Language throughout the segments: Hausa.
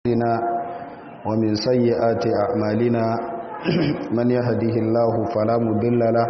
أنفسنا ومن سيئات أعمالنا من يهده الله فلا مضل له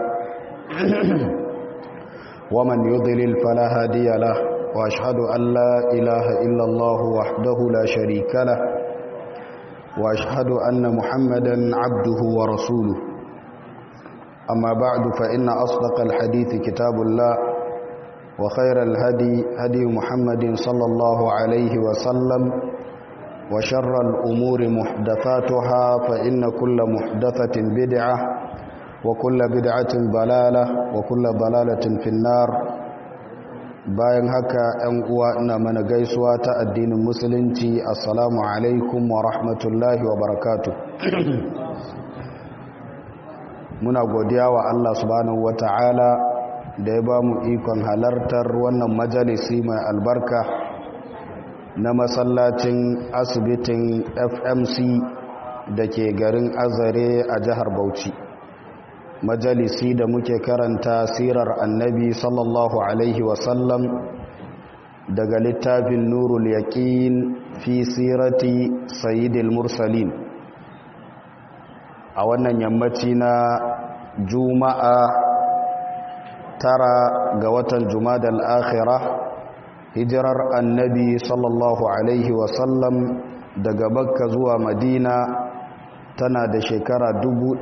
ومن يضلل فلا هادي له وأشهد أن لا إله إلا الله وحده لا شريك له وأشهد أن محمدا عبده ورسوله أما بعد فإن أصدق الحديث كتاب الله وخير الهدي هدي محمد صلى الله عليه وسلم وشر الأمور محدثاتها فإن كل محدثة بدعة وكل بدعة ضلالة وكل ضلالة في النار bayan haka ‘yan uwa ina mana gaisuwa ta addinin musulunci assalamu alaikum wa rahmatullahi wa barakatu muna godiya wa Allah subhanahu wa ta'ala da ya ba mu ikon halartar wannan majalisi mai albarka na masallacin asibitin fmc da ke garin azare a jihar bauchi majalisi da muke karanta sirar annabi sallallahu alaihi wasallam daga littafin nurul yaqin fi sirati sayyidil mursalin a wannan yammaci na juma'a tara ga watan jumadal akhirah hijirar annabi sallallahu alaihi wasallam daga bakka zuwa madina tana da shekara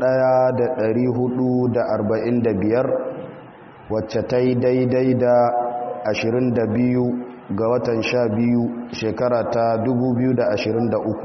biyar wacce ta yi daidai da biyu ga watan sha biyu shekara ta uku.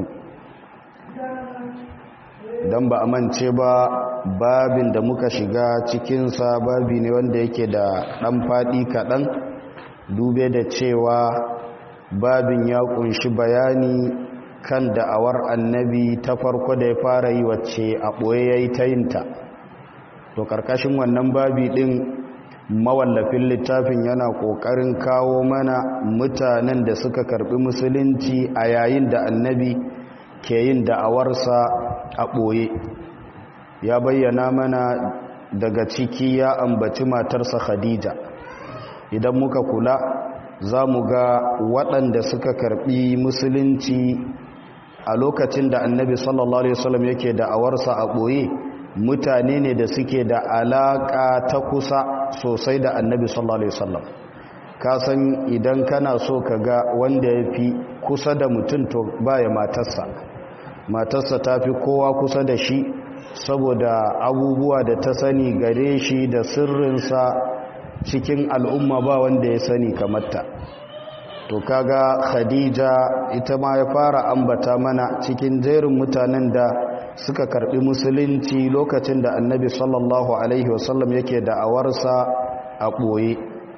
don ba a mance ba babin da muka shiga cikinsa babi ne wanda yake da ɗan faɗi kaɗan dube da cewa babin ya ƙunshi bayani kan da'awar annabi ta farko da ya fara yi wacce a ɓoye ya yi ta yinta to ƙarƙashin wannan babi ɗin mawallafin littafin yana ƙoƙarin kawo mana mutanen da suka karɓi musulunci a yayin da annabi ke yin da'awarsa a ɓoye ya bayyana mana daga ciki ya ambaci matarsa khadija idan muka kula za mu ga waɗanda suka karɓi musulunci a lokacin da annabi sallallahu alaihi wasallam yake da awarsa a ɓoye mutane ne da suke da alaƙa ta kusa sosai da annabi sallallahu alaihi wasallam ka san idan kana so ka ga wanda ya fi kusa da mutum to baya matarsa matarsa ta fi kowa kusa da shi saboda abubuwa da ta sani gare shi da sirrinsa cikin al'umma ba wanda ya sani kamarta to kaga khadija ita ma ya fara ambata mana cikin jerin mutanen da suka karbi musulunci lokacin da annabi sallallahu alaihi wasallam yake da'awarsa a ɓoye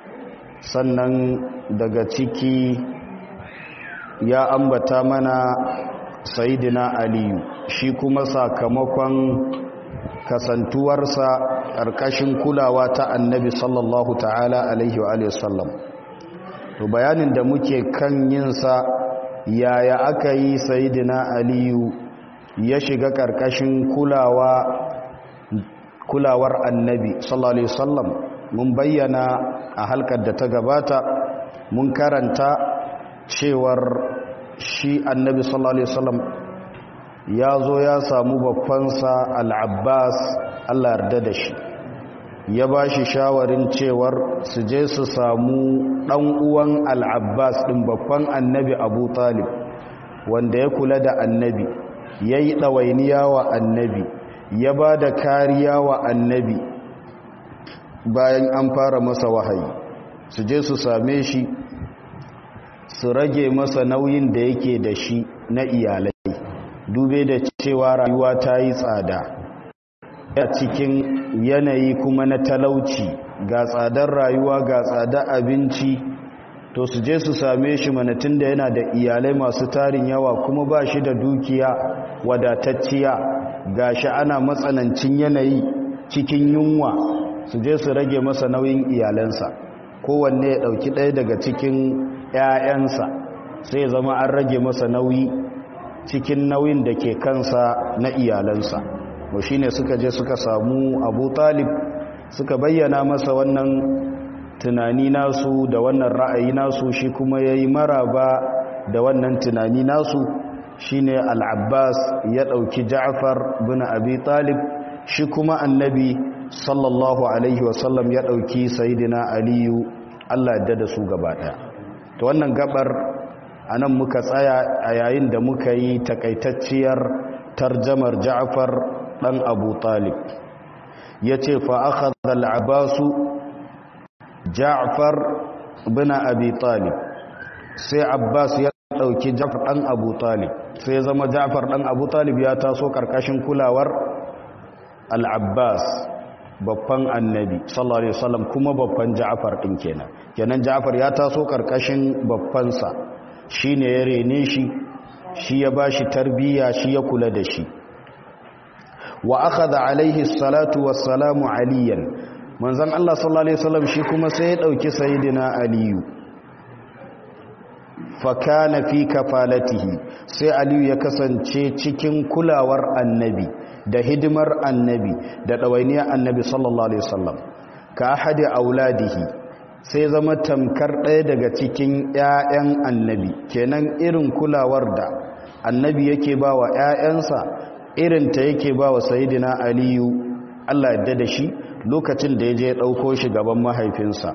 sannan daga ciki ya ambata mana sayidina aliyu shi kuma sakamakon kasantuwarsa ƙarƙashin kulawa ta annabi sallallahu ta'ala alaihi wa sallam to bayanin da muke kan yinsa yaya aka yi sayidina aliyu ya shiga ƙarƙashin kulawa kulawar annabi sallallahu alaihi wasallam mun bayyana a halkar da ta gabata mun karanta cewar shi annabi sallallahu alaihi wasallam ya zo ya samu babbansa al-abbas Allah yarda da shi ya ba shi shawarin cewar su je su samu ɗan uwan al'abbas ɗin babban annabi abu talib wanda ya kula da annabi ya yi ɗawainiya wa annabi ya ba da kariya wa annabi bayan an fara masa wahayi su je su same shi su rage masa nauyin da yake da shi na iyalai dube da cewa rayuwa ta yi tsada a cikin yanayi kuma na talauci ga tsadar rayuwa ga tsadar abinci to su je su same shi manatin da yana da iyalai masu tarin yawa kuma ba shi da dukiya wadatacciya ga shi ana matsanancin yanayi cikin yunwa su je su rage masa nauyin iyalansa kowanne ya ɗauki ɗaya daga cikin 'ya'yansa sai zama an rage masa nauyi cikin nauyin da ke kansa na iyalansa wa shi ne suka je suka samu abu talib suka bayyana masa wannan tunani nasu da wannan ra'ayi nasu shi kuma ya yi maraba da wannan tunani nasu shine al-abbas ya ɗauki ja'far bin abi talib shi kuma annabi sallallahu alaihi wasallam ya ɗauki sayidina aliyu allah yadda da su gaba ɗaya ta wannan gabar a nan muka tsaya a yayin da muka yi takaitacciyar tarjamar ja'far ɗan abu talib ya ce fa'aka zal'abasu ja'far bin abi talib sai abbas ya ɗauki ja'far ɗan abu talib sai ya zama ja'far ɗan abu talib ya taso ƙarƙashin kulawar al'abbas babban annabi sallallahu alaihi wasallam kuma babban ja'far ɗin kenan kenan ja'far ya taso ƙarƙashin babbansa shi ne ya rene shi shi ya ba shi tarbiyya shi ya kula da shi wa aka da alaihi salatu wassalamu aliyan manzan Allah sallallahu Alaihi wasallam shi kuma sai ya ɗauki sayidina aliyu fakana fi kafalatihi sai aliyu ya kasance cikin kulawar annabi da hidimar annabi da ɗawainiyar annabi sallallahu Alaihi wasallam ka ahadi auladihi sai zama tamkar ɗaya daga cikin 'ya'yan annabi kenan irin kulawar da annabi yake ba wa 'ya'yansa irinta yake ba wa sayidina aliyu allah yadda da shi lokacin da ya je ɗauko shi gaban mahaifinsa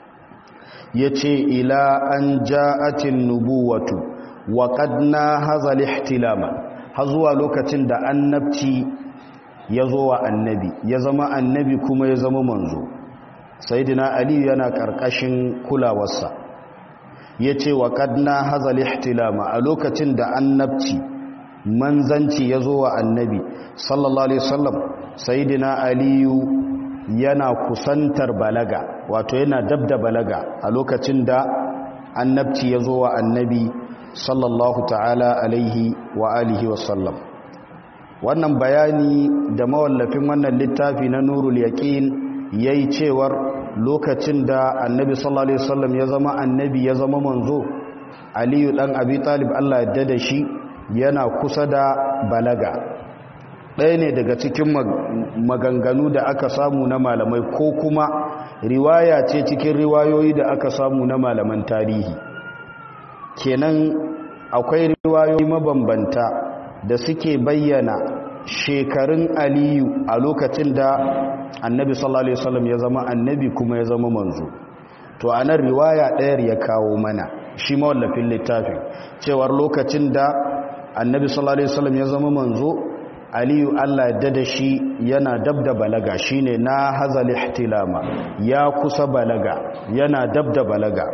ya ce ila an ja'atin nubuwatu wa ƙadna hazal ihtilama har zuwa lokacin da annabci ya zo wa annabi ya zama annabi kuma ya zama manzo sayidina aliyu yana ƙarƙashin kulawarsa ya ce wa ƙadna hazal ihtilama a lokacin da annabci manzanci ya zo wa annabi sallallahu alaihi wasallam sayidina aliyu yana kusantar balaga wato yana dab da balaga a lokacin da annabci ya zo wa annabi sallallahu ta'ala alaihi wa alihi wasallam wannan bayani da mawallafin wannan littafi na nurul yaqin yayi cewar lokacin da annabi sallallahu alaihi wasallam ya zama annabi ya zama manzo aliyu dan abi talib Allah ya da shi yana kusa da balaga ɗaya ne daga cikin maganganu da aka samu na malamai ko kuma riwaya ce cikin riwayoyi da aka samu na malaman tarihi kenan akwai riwayoyi mabambanta da suke bayyana shekarun aliyu a lokacin da annabi sallallahu alaihi wasallam ya zama annabi kuma ya zama manzo to a nan riwaya ɗayar ya kawo mana shi mawallafin littafin cewar lokacin da annabi sallallahu alaihi wasallam ya zama manzo aliyu allah ya da shi yana dab da balaga shine na hazal ihtilama ya kusa balaga yana dab da balaga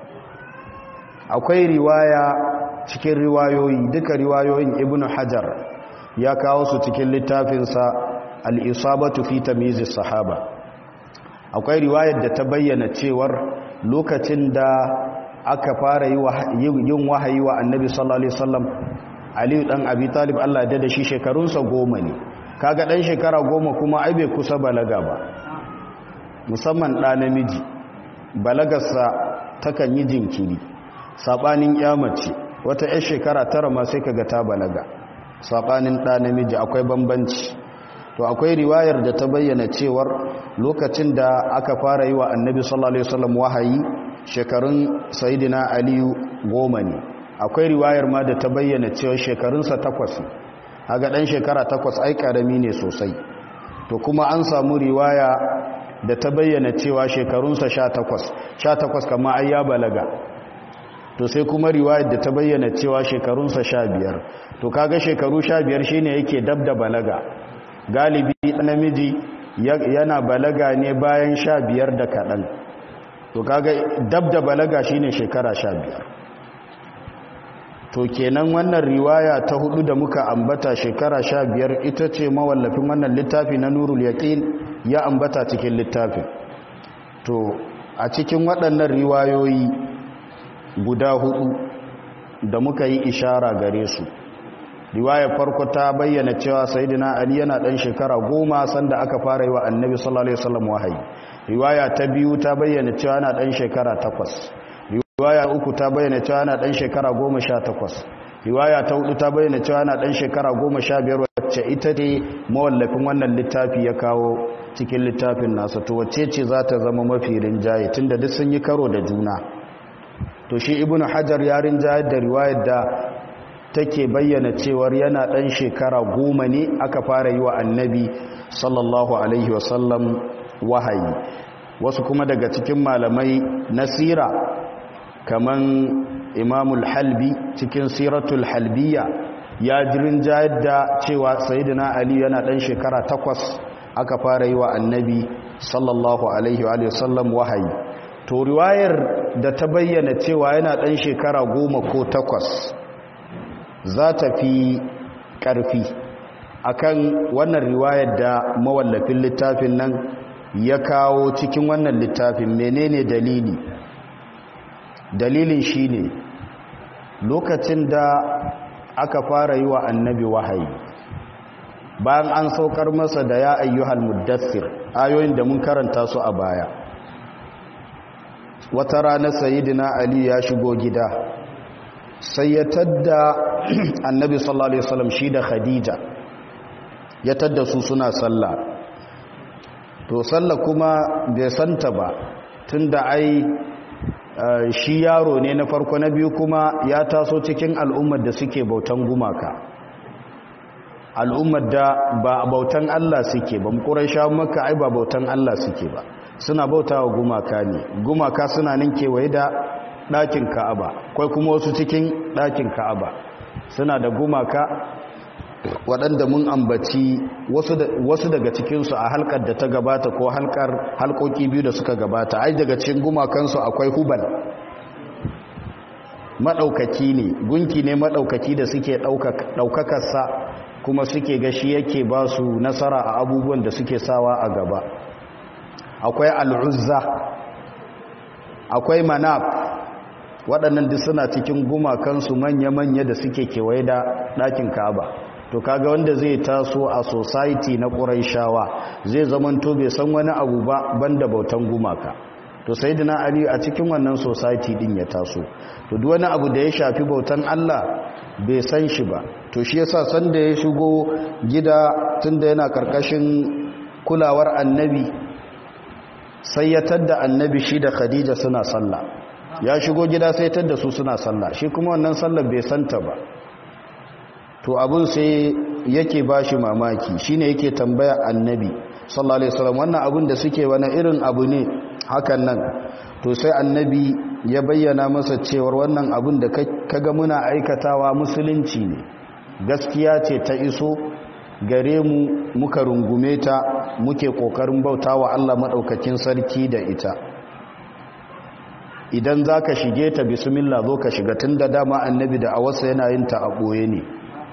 akwai riwaya cikin riwayoyi duka riwayoyin ibnu hajar ya kawo su cikin littafinsa al-isabatu fi tamyiz sahaba akwai riwayar da ta bayyana cewar lokacin da aka fara yin wahayi wa annabi sallallahu alaihi wasallam aliyu dan abi talib Allah da shi shekarunsa goma ne kaga dan shekara goma kuma ai bai kusa balaga ba musamman ɗa namiji balagarsa takan yi jinkiri sabanin mace wata 'yar shekara tara ma sai kaga ta balaga sabanin ɗa namiji akwai bambanci to akwai riwayar da ta bayyana cewar lokacin da aka fara yi wa annabi sallallahu alaihi wasallam wahayi shekarun sayidina aliyu goma ne akwai riwayar ma da ta bayyana cewa shekarunsa takwas haga ɗan shekara takwas ai ƙarami ne sosai to kuma an samu riwaya da ta bayyana cewa shekarunsa sha takwas sha takwas kama ai ya balaga to sai kuma riwayar da ta bayyana cewa shekarunsa sha biyar to kaga shekaru sha biyar shine yake dab da balaga galibi namiji yana balaga ne bayan sha biyar da kaɗan to kaga dab da balaga shine shekara sha biyar to kenan wannan riwaya ta hudu da muka ambata shekara sha biyar ita ce mawallafin wannan littafi na nurul yaqin ya ambata cikin littafin to a cikin waɗannan riwayoyi guda hudu da muka yi ishara gare su riwaya farko ta bayyana cewa sayyidina ali yana dan shekara goma sanda aka fara yi wa annabi sallallahu alaihi wasallam wahayi riwaya ta biyu ta bayyana cewa yana dan shekara takwas riwaya uku ta bayyana cewa yana dan shekara goma sha takwas riwaya ta hudu ta bayyana cewa yana dan shekara goma sha biyar wacce ita ce mawallafin wannan littafi ya kawo cikin littafin nasa to wacce ce za ta zama mafi rinjaye tunda duk sun yi karo da juna to shi ibnu hajar ya rinjaye da riwayar da take bayyana cewar yana ɗan shekara goma ne aka fara yi wa annabi sallallahu alaihi wasallam wahayi wasu kuma daga cikin malamai na sira kaman imamul halbi cikin siratul halbiya ya jirin jayar da cewa sayidina ali yana ɗan shekara takwas aka fara yi wa annabi sallallahu alaihi wasallam wahayi to riwayar da ta bayyana cewa yana ɗan shekara goma ko takwas za ta fi ƙarfi akan wannan riwayar da mawallafin littafin nan ya kawo cikin wannan littafin menene dalili dalilin shine lokacin da aka fara yi wa annabi wahayi bayan an saukar masa da ya ayyuhal muddassir ayoyin da mun karanta su a baya wata rana sayidina ali ya shigo gida sai ya tadda annabi sallallahu alaihi wasallam shi da khadija ya tadda su suna sallah to sallah kuma bai santa ba tunda ai shi yaro ne na farko na biyu kuma ya taso cikin al'ummar da suke bautan gumaka al'ummar da ba bautan Allah suke ba mu sha maka ai ba bautan Allah suke ba suna bauta wa gumaka ne gumaka suna nan kewaye da ɗakin ka'aba kwai kuma wasu cikin ɗakin ka'aba suna da gumaka waɗanda mun ambaci wasu daga cikinsu a halkar da ta gabata ko halkar halkoki biyu da suka gabata ai daga cikin gumakansu akwai hubal maɗaukaki ne gunki ne maɗaukaki da suke ɗaukakarsa kuma suke gashi yake ba su nasara a abubuwan da suke sawa a gaba akwai al'uzza akwai manaf waɗannan duk suna cikin gumakansu manya-manya da suke kewaye da ɗakin kaba to kaga wanda zai taso a society na ƙuraishawa zai zamanto bai san wani abu ba banda bautan gumaka to sai dina ali a cikin wannan society din ya taso to duk wani abu da ya shafi bautan Allah bai san shi ba to shi yasa san da ya shigo gida tunda yana karkashin kulawar annabi sai ya tadda annabi shi da khadija suna sallah ya shigo gida sai tadda su suna sallah shi kuma wannan sallar bai santa ba to abun sai yake bashi mamaki shine yake tambaya annabi sallallahu alaihi wasallam wannan abun da suke wani irin abu ne hakan nan to sai annabi ya bayyana masa cewar wannan abun da kaga muna aikatawa musulunci ne gaskiya ce ta iso gare mu muka rungume ta muke kokarin bautawa Allah madaukakin sarki da ita idan zaka shige ta bismillah zo ka shiga tunda dama annabi da awasa yana yin ta a boye ne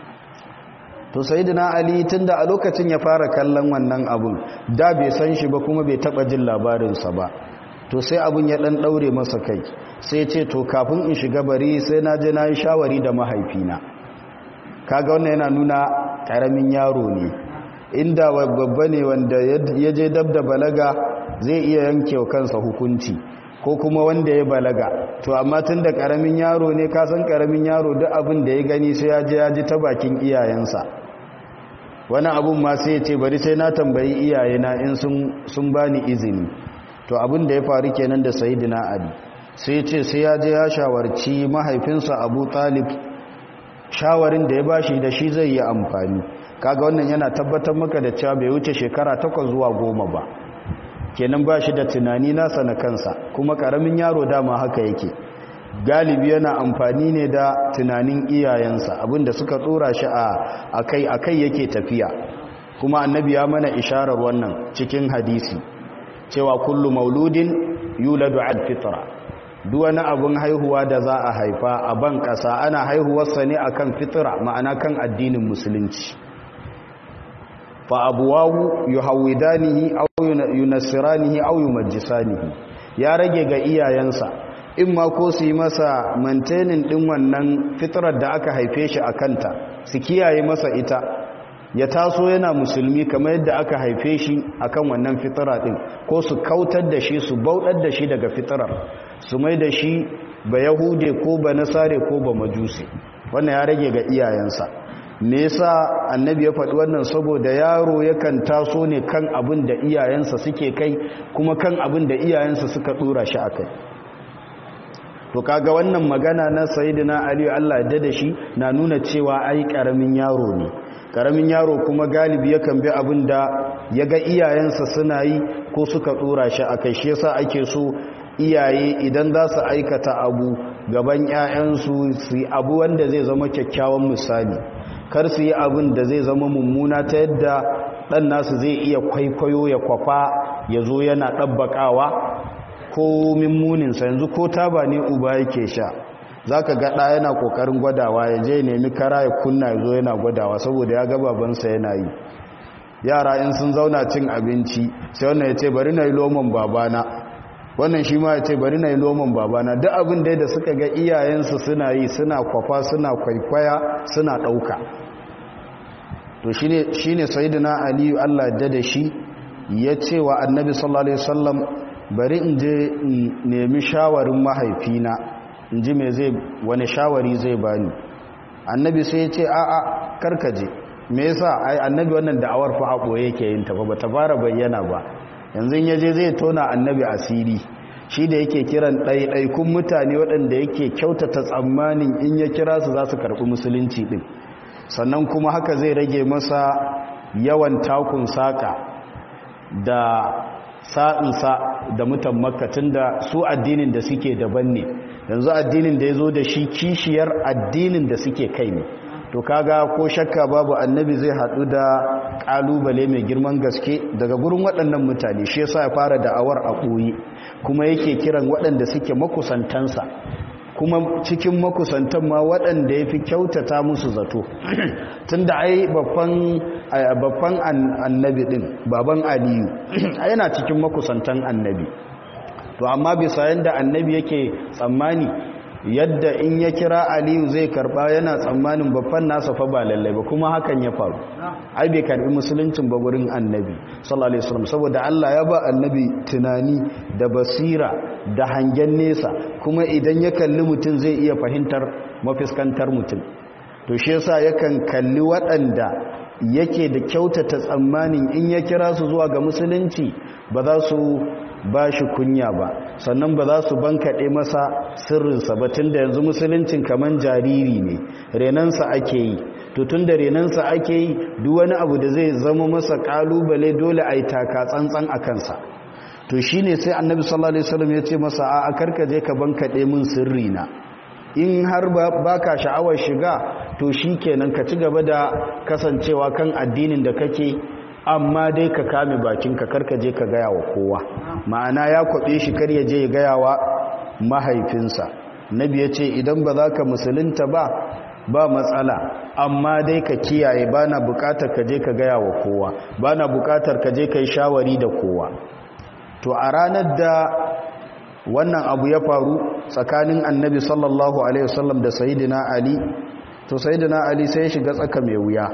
to sayyidina ali tunda a lokacin ya fara kallon wannan abun da bai san shi ba kuma bai taba jin labarinsa ba to sai abun ya dan daure masa kai sai ce to kafin in shiga bari sai na je na yi shawari da mahaifina kaga wannan yana nuna karamin yaro ne inda babba ne wanda ya je dab da balaga zai iya yanke kansa hukunci ko kuma wanda ya balaga to amma tun da karamin yaro ne ka san karamin yaro duk abin da ya gani sai ya je ya ji ta bakin iyayensa wani abun ma sai ya ce bari sai na tambayi iyayena in sun bani izini to abin da ya faru kenan da sayyidina ali sai ya ce sai ya je ya shawarci mahaifinsa abu talib shawarin da ya bashi da shi zai yi amfani kaga wannan yana tabbatar maka da cewa bai wuce shekara takwas zuwa goma ba kenan ba shi da tunani nasa na kansa kuma karamin yaro dama haka yake galibi yana amfani ne da tunanin iyayensa abinda suka tsora shi a akai akai yake tafiya kuma annabi ya mana isharar wannan cikin hadisi cewa kullu mauludin yuladu al fitra duk wani abun haihuwa da za a haifa a ban kasa ana haihuwarsa ne akan fitra ma'ana kan addinin musulunci fa abuwahu yuhawidanihi aw yunassiranihi aw yumajjisanihi ya rage ga iyayensa in ma ko su yi masa maintaining din wannan fitrar da aka haife shi a kanta su kiyaye masa ita ya taso yana musulmi kamar yadda aka haife shi akan wannan fitara din ko su kautar da shi su bauɗar da shi daga fitarar su mai da shi ba yahude ko ba nasare ko ba majusi wannan ya rage ga iyayensa me yasa annabi ya faɗi wannan saboda yaro yakan taso ne kan abin da iyayensa suke kai kuma kan abin da iyayensa suka dora shi akai to kaga wannan magana na sayyidina ali Allah ya da shi na nuna cewa ai karamin yaro ne karamin yaro kuma galibi yakan bi abin da ya ga iyayensa suna yi ko suka dora shi a kai shi yasa ake so iyaye idan za su aikata abu gaban 'ya'yansu su yi abu wanda zai zama kyakkyawan misali kar su yi abin da zai zama mummuna ta yadda ɗan nasu zai iya kwaikwayo ya kwafa ya zo yana ɗabbaƙawa ko mimmuninsa yanzu ko taba ne uba yake sha za ka gaɗa yana ƙoƙarin gwadawa ya je nemi kara ya kunna ya zo yana gwadawa saboda ya ga babansa yana yi yara in sun zauna cin abinci sai wannan ya ce bari na yi lomon babana wannan shi ma ya ce bari na yi lomon babana duk abin dai da suka ga iyayensu suna yi suna kwafa suna kwaikwaya suna ɗauka to shi ne sayidina aliyu allah da da shi ya ce wa annabi sallallahu alaihi wasallam bari in je nemi shawarin mahaifina in ji mai zai wani shawari zai bani annabi sai ya ce a'a karkaje me yasa ai annabi wannan da'awar fa haƙo yake yin ta ba ta fara bayyana ba yanzu ya je zai tona annabi asiri shi da yake kiran ɗaiɗaikun mutane waɗanda yake kyautata tsammanin in ya kira su za su karɓi musulunci ɗin sannan kuma haka zai rage masa yawan takun saƙa da sa'insa da mutan makatun da su addinin da suke daban ne yanzu addinin da ya zo da shi kishiyar addinin da suke kai ne to kaga ko shakka babu annabi zai haɗu da ƙalubale mai girman gaske daga gurin waɗannan mutane shi yasa ya fara da'awar a ɓoye kuma yake kiran waɗanda suke makusantansa kuma cikin makusantan ma waɗanda ya fi kyautata musu zato tun da ai babban annabi ɗin baban aliyu yana cikin makusantan annabi to amma bisa yadda annabi yake tsammani yadda in ya kira aliyu zai karba yana tsammanin babban nasa fa ba lallai ba kuma hakan ya faru ai bai karbi musuluncin ba gurin annabi sallallahu alaihi wasallam saboda Allah ya ba annabi tunani da basira da hangen nesa kuma idan ya kalli mutum zai iya fahimtar mafiskantar mutum to shi yasa yakan kalli waɗanda yake da kyautata tsammanin in ya kira su zuwa ga musulunci ba za su ba shi kunya ba sannan ba za su bankaɗe masa sirrinsa ba tun da yanzu musuluncin kaman jariri ne renansa ake yi to tun da renansa ake yi duk wani abu da zai zama masa ƙalubale dole a yi taka tsantsan a kansa to shi ne sai annabi sallallahu alaihi wasallam ya ce masa a karkaje ka bankaɗe min sirrina in har ba ka sha'awar shiga to shi kenan ka ci gaba da kasancewa kan addinin da kake amma dai ka kame bakinka karka je ka gaya wa kowa ma'ana ya kwaɓe shi kar ya je ya gaya wa mahaifinsa nabi ya ce idan ba za ka musulunta ba ba matsala amma dai ka kiyaye ba na bukatar ka je ka gaya wa kowa ba na bukatar ka je ka yi shawari da kowa to a ranar da wannan abu ya faru tsakanin annabi sallallahu alaihi wasallam da sayidina ali to sayidina ali sai ya shiga tsaka mai wuya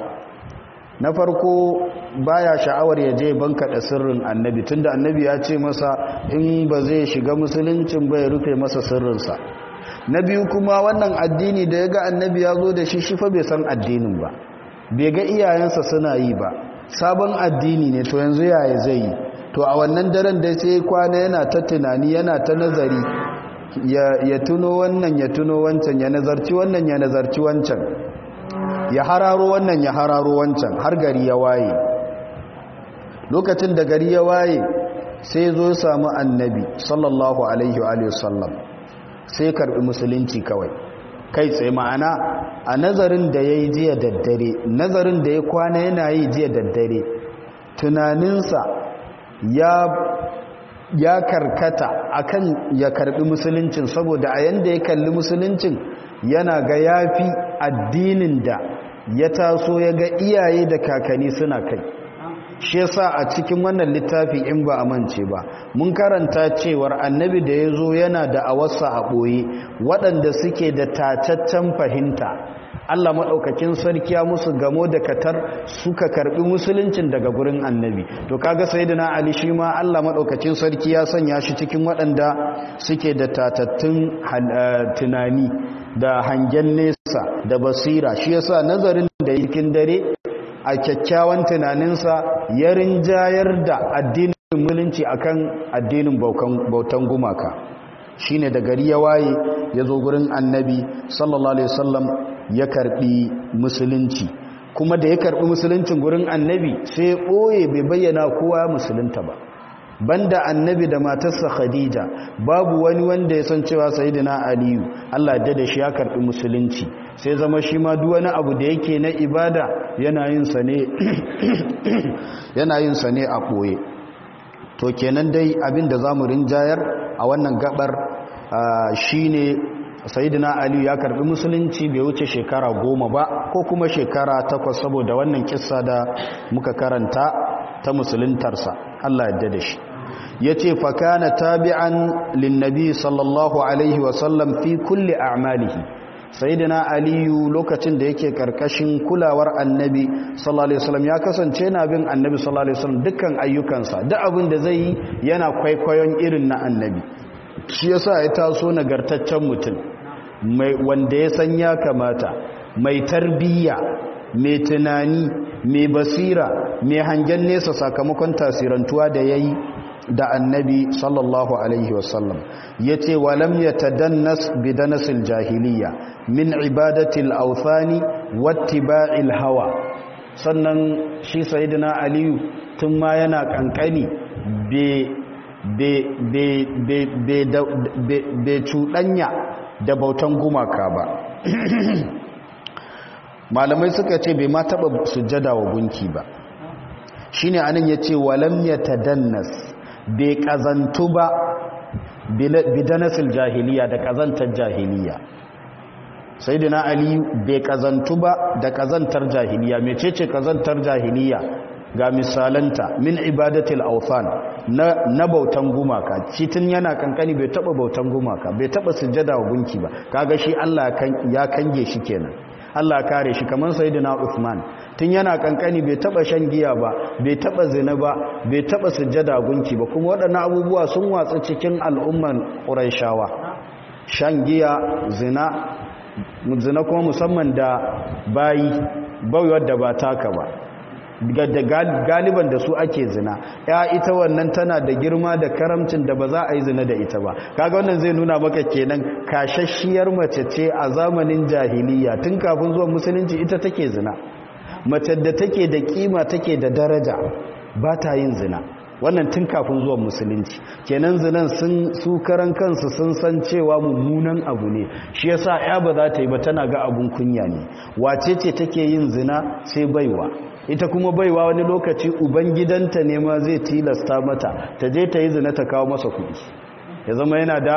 na farko baya sha'awar ya je banka da sirrin annabi tunda annabi ya ce masa in ba zai shiga musuluncin ba ya rufe masa sirrinsa na biyu kuma wannan addini da ya ga annabi ya zo da shi shi fa bai san addinin ba bai ga iyayensa suna yi ba sabon addini ne to yanzu yaya zai yi to a wannan daren da sai kwana yana ta tunani yana ta nazari ya tuno wannan ya tuno wancan ya nazarci wannan ya nazarci wancan ya hararo wannan ya hararo wancan har gari ya waye lokacin da gari ya waye sai zo samu annabi sallallahu alaihi wa sallam sai karbi musulunci kawai kai tsaye ma'ana a nazarin da ya yi jiya daddare nazarin da ya kwana yana yi jiya daddare tunaninsa ya ya karkata akan ya karbi musuluncin saboda a yanda ya kalli musuluncin yana ga yafi addinin da ya taso ya ga iyaye da kakanni suna kai shi yasa a cikin wannan littafi in ba a mance ba mun karanta cewar annabi da ya zo yana da awarsa a ɓoye waɗanda suke da tacaccen fahimta Allah maɗaukakin sarki ya musu gamo da katar suka karɓi musuluncin daga gurin annabi to kaga sayyidina ali shi ma Allah maɗaukakin sarki ya sanya shi cikin waɗanda suke da tatattun tunani da hangen nesa da basira shi yasa nazarin da yakin dare a kyakkyawan tunaninsa ya rinjayar da addinin mulunci akan addinin bautan gumaka shine da gari ya waye ya zo gurin annabi sallallahu alaihi wasallam ya karbi musulunci kuma da ya karbi musuluncin gurin annabi sai ya ɓoye bai bayyana kowa musulunta ba banda annabi da matarsa khadija babu wani wanda ya san cewa sayyidina aliyu Allah da da shi ya karbi musulunci sai zama shi ma duk wani abu da yake na ibada yana yin sa ne yana yin sa ne a ɓoye to kenan dai abin da zamu rinjayar a wannan gabar shine sayidina ali ya karbi musulunci bai wuce shekara goma ba ko kuma shekara takwas saboda wannan kissa da muka karanta ta musuluntarsa Allah ya da shi ya ce fakana tabi'an linnabi sallallahu alaihi wasallam fi kulli a'malihi sayidina aliyu lokacin da yake karkashin kulawar annabi sallallahu alaihi wasallam ya kasance na bin annabi sallallahu alaihi wasallam dukkan ayyukansa duk abin da zai yi yana kwaikwayon irin na annabi shi yasa ya taso nagartaccen mutum mai wanda ya san ya kamata mai tarbiyya mai tunani mai basira mai hangen nesa sakamakon tasirantuwa da yayi da annabi sallallahu alaihi wasallam ya ce walam ya tadannas bidanasil jahiliya min ibadatil authani wattiba'il hawa sannan shi sayidina aliyu tun ma yana kankani bai cuɗanya da bautan gumaka ba malamai suka ce bai ma taɓa sujjada wa gunki ba shine anan ya ce walam ya tadannas bai kazantu ba bidanasil jahiliya da kazantar jahiliya sai dina ali bai kazantu ba da kazantar jahiliya mecece kazantar jahiliya ga misalanta min ibadatil awthan na, na bautan gumaka shi tun yana kankani bai taba bautan gumaka bai taba sujjada wa gunki ba kaga shi Allah ya kange shi kenan Allah kare shi kamar sayyidina Uthman tun yana kankani bai taba shan giya ba bai taba zina ba bai taba sujjada gunki ba kuma waɗannan abubuwa sun watsa cikin al'umman Qurayshawa shan giya zina zina kuma musamman da bayi bawiyar da ba taka ba da galiban da su ake zina ya ita wannan tana da girma da karamcin da ba za a yi zina da ita ba kaga wannan zai nuna maka kenan kashashiyar mace ce a zamanin jahiliya tun kafin zuwan musulunci ita take zina mace da take da kima take da daraja ba ta yin zina wannan tun kafin zuwan musulunci kenan zinan sun su karan kansu sun san cewa mummunan abu ne shi yasa ya ba za ta yi ba tana ga abun kunya ne wace ce take yin zina sai baiwa ita kuma baiwa wani lokaci ubangidanta ne ma zai tilasta mata ta je ta yi zina ta kawo masa kuɗi ya zama yana da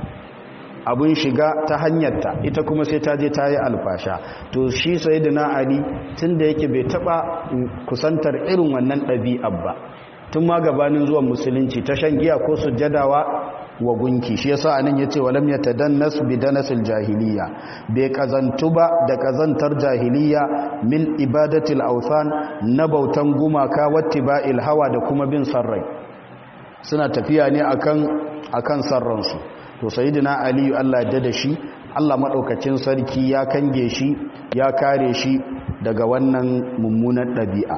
abun shiga ta hanyarta ita kuma sai ta je ta yi alfasha to shi sai da na ali tun da yake bai taɓa kusantar irin wannan ɗabi'ar ba tun ma gabanin zuwan musulunci ta shan giya ko sujjadawa wa gunki shi yasa anan yace walam yatadannas bidanasil jahiliya bai kazantu ba da kazantar jahiliya min ibadatil awthan na bautan gumaka wattiba'il hawa da kuma bin sarrai suna tafiya ne akan akan sarransu to sayyidina ali Allah ya da shi Allah madaukakin sarki ya kange shi ya kare shi daga wannan mummunan dabi'a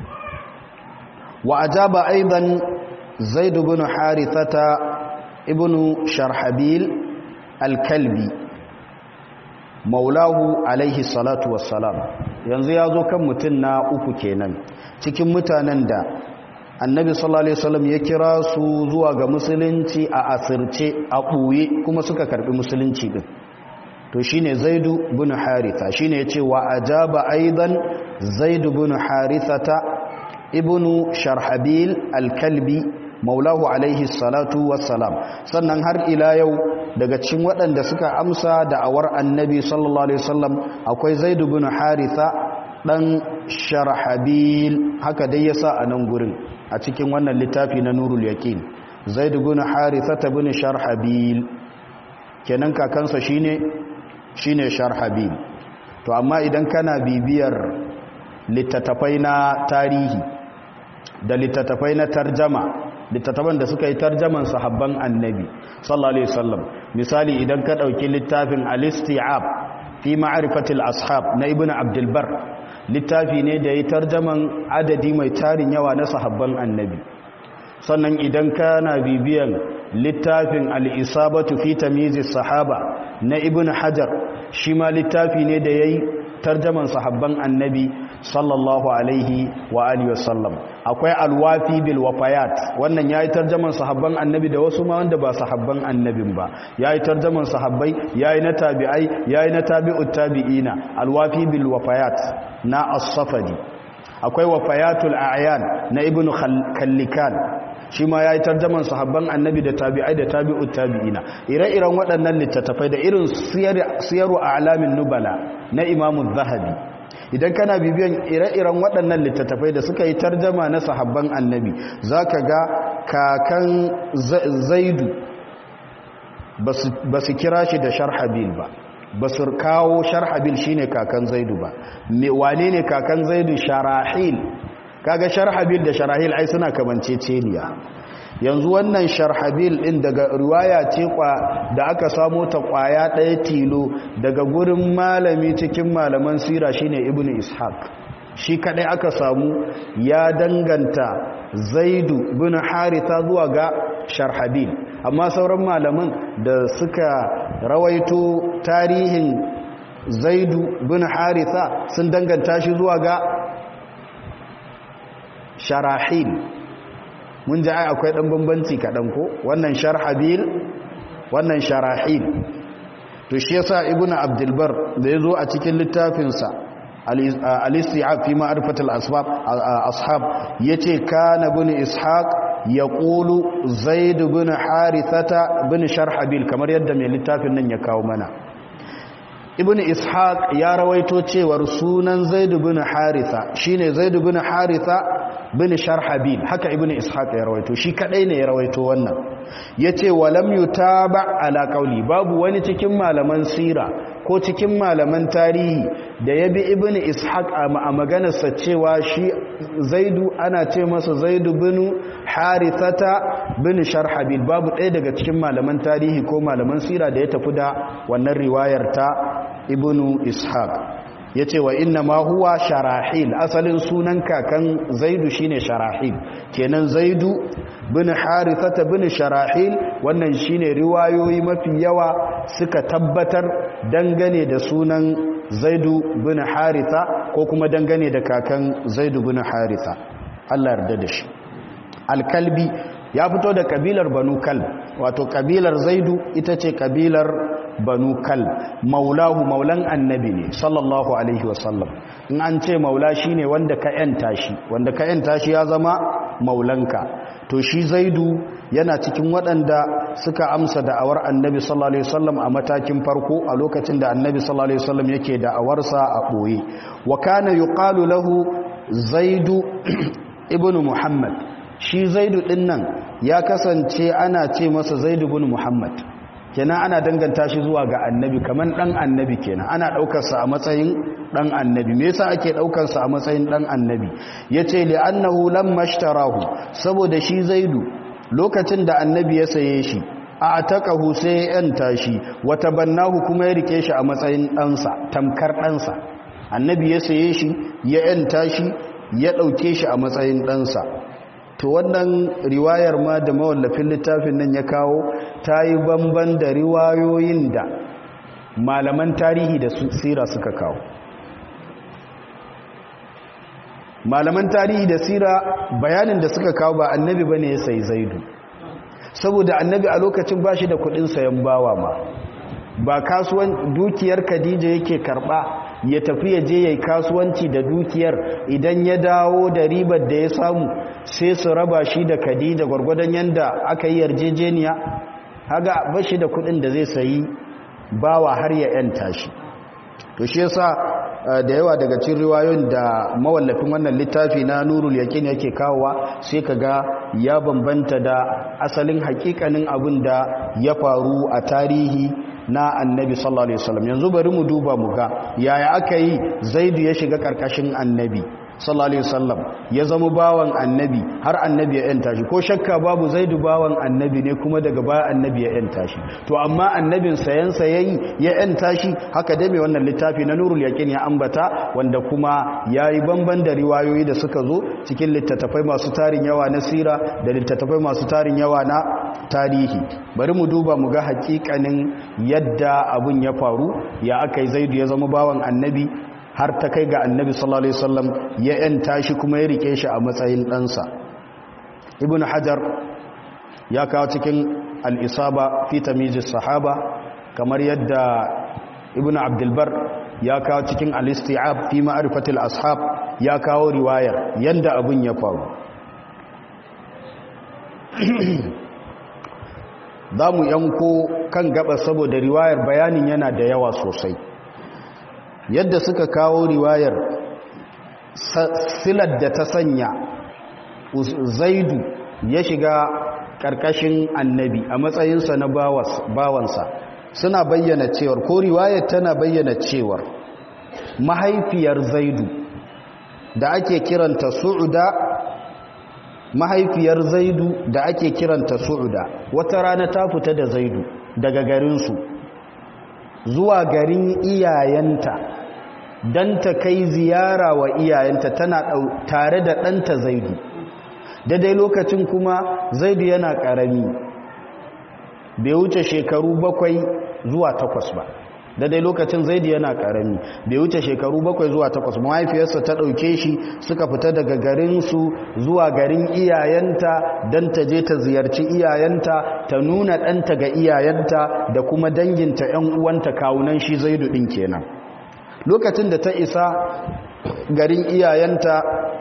wa ajaba aidan zaid ibn harithata ibnu sharhabil alkalbi maulahu alaihi salatu wassalam yanzu ya zo kan mutum na uku kenan cikin mutanen da annabi sallallahu alaihi wasallam ya kira su zuwa ga musulunci a asirce a ɓuye kuma suka karbi musulunci din to shine zaidu bin haritha shine yace wa ajaba aidan zaidu bin harithata ibnu sharhabil alkalbi maulahu alaihi salatu wassalam sannan har ila yau daga cikin waɗanda suka amsa da awar annabi sallallahu alaihi wasallam akwai zaid ibn haritha dan sharhabil haka dai yasa a nan gurin a cikin wannan littafi na nurul yaqin zaid ibn haritha ibn sharhabil kenan kakansa shine shine sharhabil to amma idan kana bibiyar littattafai na tarihi da littattafai na tarjama littattafan da suka yi tarjaman sahabban annabi sallallahu alaihi wasallam misali idan ka dauki littafin al-isti'ab fi ma'rifatil ashab na ibnu abdul bar littafi ne da yi tarjaman adadi mai tarin yawa na sahabban annabi sannan idan kana bibiyan littafin al-isabatu fi tamyiz sahaba na ibn hajar shi ma littafi ne da yayi tarjaman sahabban annabi sallallahu alaihi wa alihi wasallam akwai alwafi bil wafayat wannan yayi tarjaman sahabban annabi da wasu ma wanda ba sahabban annabin ba yayi tarjaman sahabbai yayi na tabi'ai yayi na tabi'ut tabi'ina alwafi bil wafayat na as-safadi akwai wafayatul a'yan na ibnu kallikan shi ma yayi tarjaman sahabban annabi da tabi'ai da tabi'ut tabi'ina ire-iren waɗannan littattafai da irin siyaru a'lamin nubala na imamu zahabi idan kana bibiyan ire-iren waɗannan littattafai da suka yi tarjama na sahabban annabi za ka ga kakan zaidu ba su kira shi da sharhabil ba ba su kawo sharhabil shi ne kakan zaidu ba wane ne kakan zaidu sharahil kaga sharhabil da sharahil ai suna kamanceceniya yanzu wannan sharhabil din daga riwaya ce kwa da aka samo ta kwaya ɗaya tilo daga gurin malami cikin malaman sira shine ibnu ishaq shi kadai aka samu ya danganta zaidu bin haritha zuwa ga sharhabil amma sauran malaman da suka rawaito tarihin zaidu bin haritha sun danganta shi zuwa ga sharahil mun ji ai akwai dan bambanci kaɗan ko wannan sharhabil wannan sharahil to shi yasa ibnu abdulbar da yazo a cikin littafinsa al-isti'ab fi ma'rifat al-asbab ashab yace kana ibn ishaq yaqulu zaid ibn harithata ibn sharhabil kamar yadda mai littafin nan ya kawo mana ibn ishaq ya rawaito cewar sunan zaid ibn haritha shine zaid ibn haritha bin sharhabil haka ibn ishaq ya rawaito shi kadai ne ya rawaito wannan yace walam yutaba ala qauli babu wani cikin malaman sira ko cikin malaman tarihi da yabi ibn ishaq a maganarsa cewa shi zaidu ana ce masa zaidu bin harithata bin sharhabil babu ɗaya daga cikin malaman tarihi ko malaman sira da ya tafi da wannan riwayar ta ibn ishaq ya ce wa inna ma huwa sharahil asalin sunan kakan zaidu shine sharahil kenan zaidu bin harithata bin sharahil wannan shine riwayoyi mafi yawa suka tabbatar dangane da sunan zaidu bin haritha ko kuma dangane da kakan zaidu bin haritha Allah yarda da shi alkalbi ya fito da kabilar banu kal wato kabilar zaidu ita ce kabilar banu kal maulahu maulan annabi ne sallallahu alaihi wasallam in an ce maula shine wanda ka yanta shi wanda ka yanta shi ya zama maulanka to shi zaidu yana cikin waɗanda suka amsa da'awar annabi sallallahu alaihi wasallam a matakin farko a lokacin da annabi sallallahu alaihi wasallam yake da'awarsa a ɓoye wa kana yuqalu lahu zaidu ibnu muhammad shi zaidu din nan ya kasance ana ce masa zaidu bin muhammad kenan ana danganta shi zuwa ga annabi kaman dan annabi kenan ana daukarsa a matsayin dan annabi me yasa ake daukarsa a matsayin dan annabi yace li annahu lamma ishtarahu saboda shi zaidu lokacin da annabi ya saye shi a ataqahu sai ya yanta shi wa tabannahu kuma ya rike shi a matsayin ɗansa tamkar ɗansa annabi ya saye shi ya yanta shi ya dauke shi a matsayin ɗansa to wannan riwayar ma da mawallafin littafin nan ya kawo ta yi bamban da riwayoyin da malaman tarihi da sira suka kawo malaman tarihi da sira bayanin da suka kawo ba annabi bane ya sai zaidu saboda annabi a lokacin ba shi da kudin sayan bawa ma ba kasuwan dukiyar khadija yake karba ya tafi ya je yayi kasuwanci da dukiyar idan ya dawo da ribar da ya samu sai su raba shi da khadija gwargwadon yanda aka yi yarjejeniya haga ba shi da kudin da zai sayi bawa har ya yanta shi to shi yasa da yawa daga cikin riwayoyin da mawallafin wannan littafi na nurul yaqin yake kawowa sai kaga ya bambanta da asalin hakikanin abin da ya faru a tarihi na annabi sallallahu alaihi wasallam yanzu bari mu duba mu ga yaya aka yi zaidu ya shiga karkashin annabi sallallahu alaihi wasallam ya zama bawan annabi har annabi ya yanta shi ko shakka babu zaidu bawan annabi ne kuma daga baya annabi ya yanta shi to amma annabin sayan sayayi ya yanta shi haka dai mai wannan littafi na nurul yaqin ya ambata wanda kuma yayi bamban da riwayoyi da suka zo cikin littattafai masu tarin yawa na sira da littattafai masu tarin yawa na tarihi bari mu duba mu ga hakikanin yadda abun ya faru ya aka yi zaidu ya zama bawan annabi har ta kai ga annabi sallallahu alaihi wasallam ya yanta shi kuma ya rike shi a matsayin ɗansa ibn hajar ya kawo cikin al'isaba fi tamizis sahaba kamar yadda ibn abdulbar ya kawo cikin al-isti'ab fi ma'rifatil ashab ya kawo riwayar yanda abun ya faru za mu yanko kan gaba saboda riwayar bayanin yana da yawa sosai yadda suka kawo riwayar silar da ta sanya zaidu ya shiga ƙarƙashin annabi a matsayinsa na bawansa suna bayyana cewar ko riwayar tana bayyana cewar mahaifiyar zaidu da ake kiranta su'uda mahaifiyar zaidu da ake kiranta su'uda wata rana ta fita da zaidu daga garinsu zuwa garin iyayenta don ta kai ziyara wa iyayenta tana tare da ɗanta zaidu daidai lokacin kuma zaidu yana ƙarami bai wuce shekaru bakwai zuwa takwas ba daidai lokacin zaidu yana ƙarami bai wuce shekaru bakwai zuwa takwas mahaifiyarsa ta ɗauke shi suka fita daga garinsu zuwa garin iyayenta don ta je ta ziyarci iyayenta ta nuna ɗanta ga iyayenta da kuma danginta 'yan uwanta kawunan shi zaidu ɗin kenan lokacin da ta isa garin iyayenta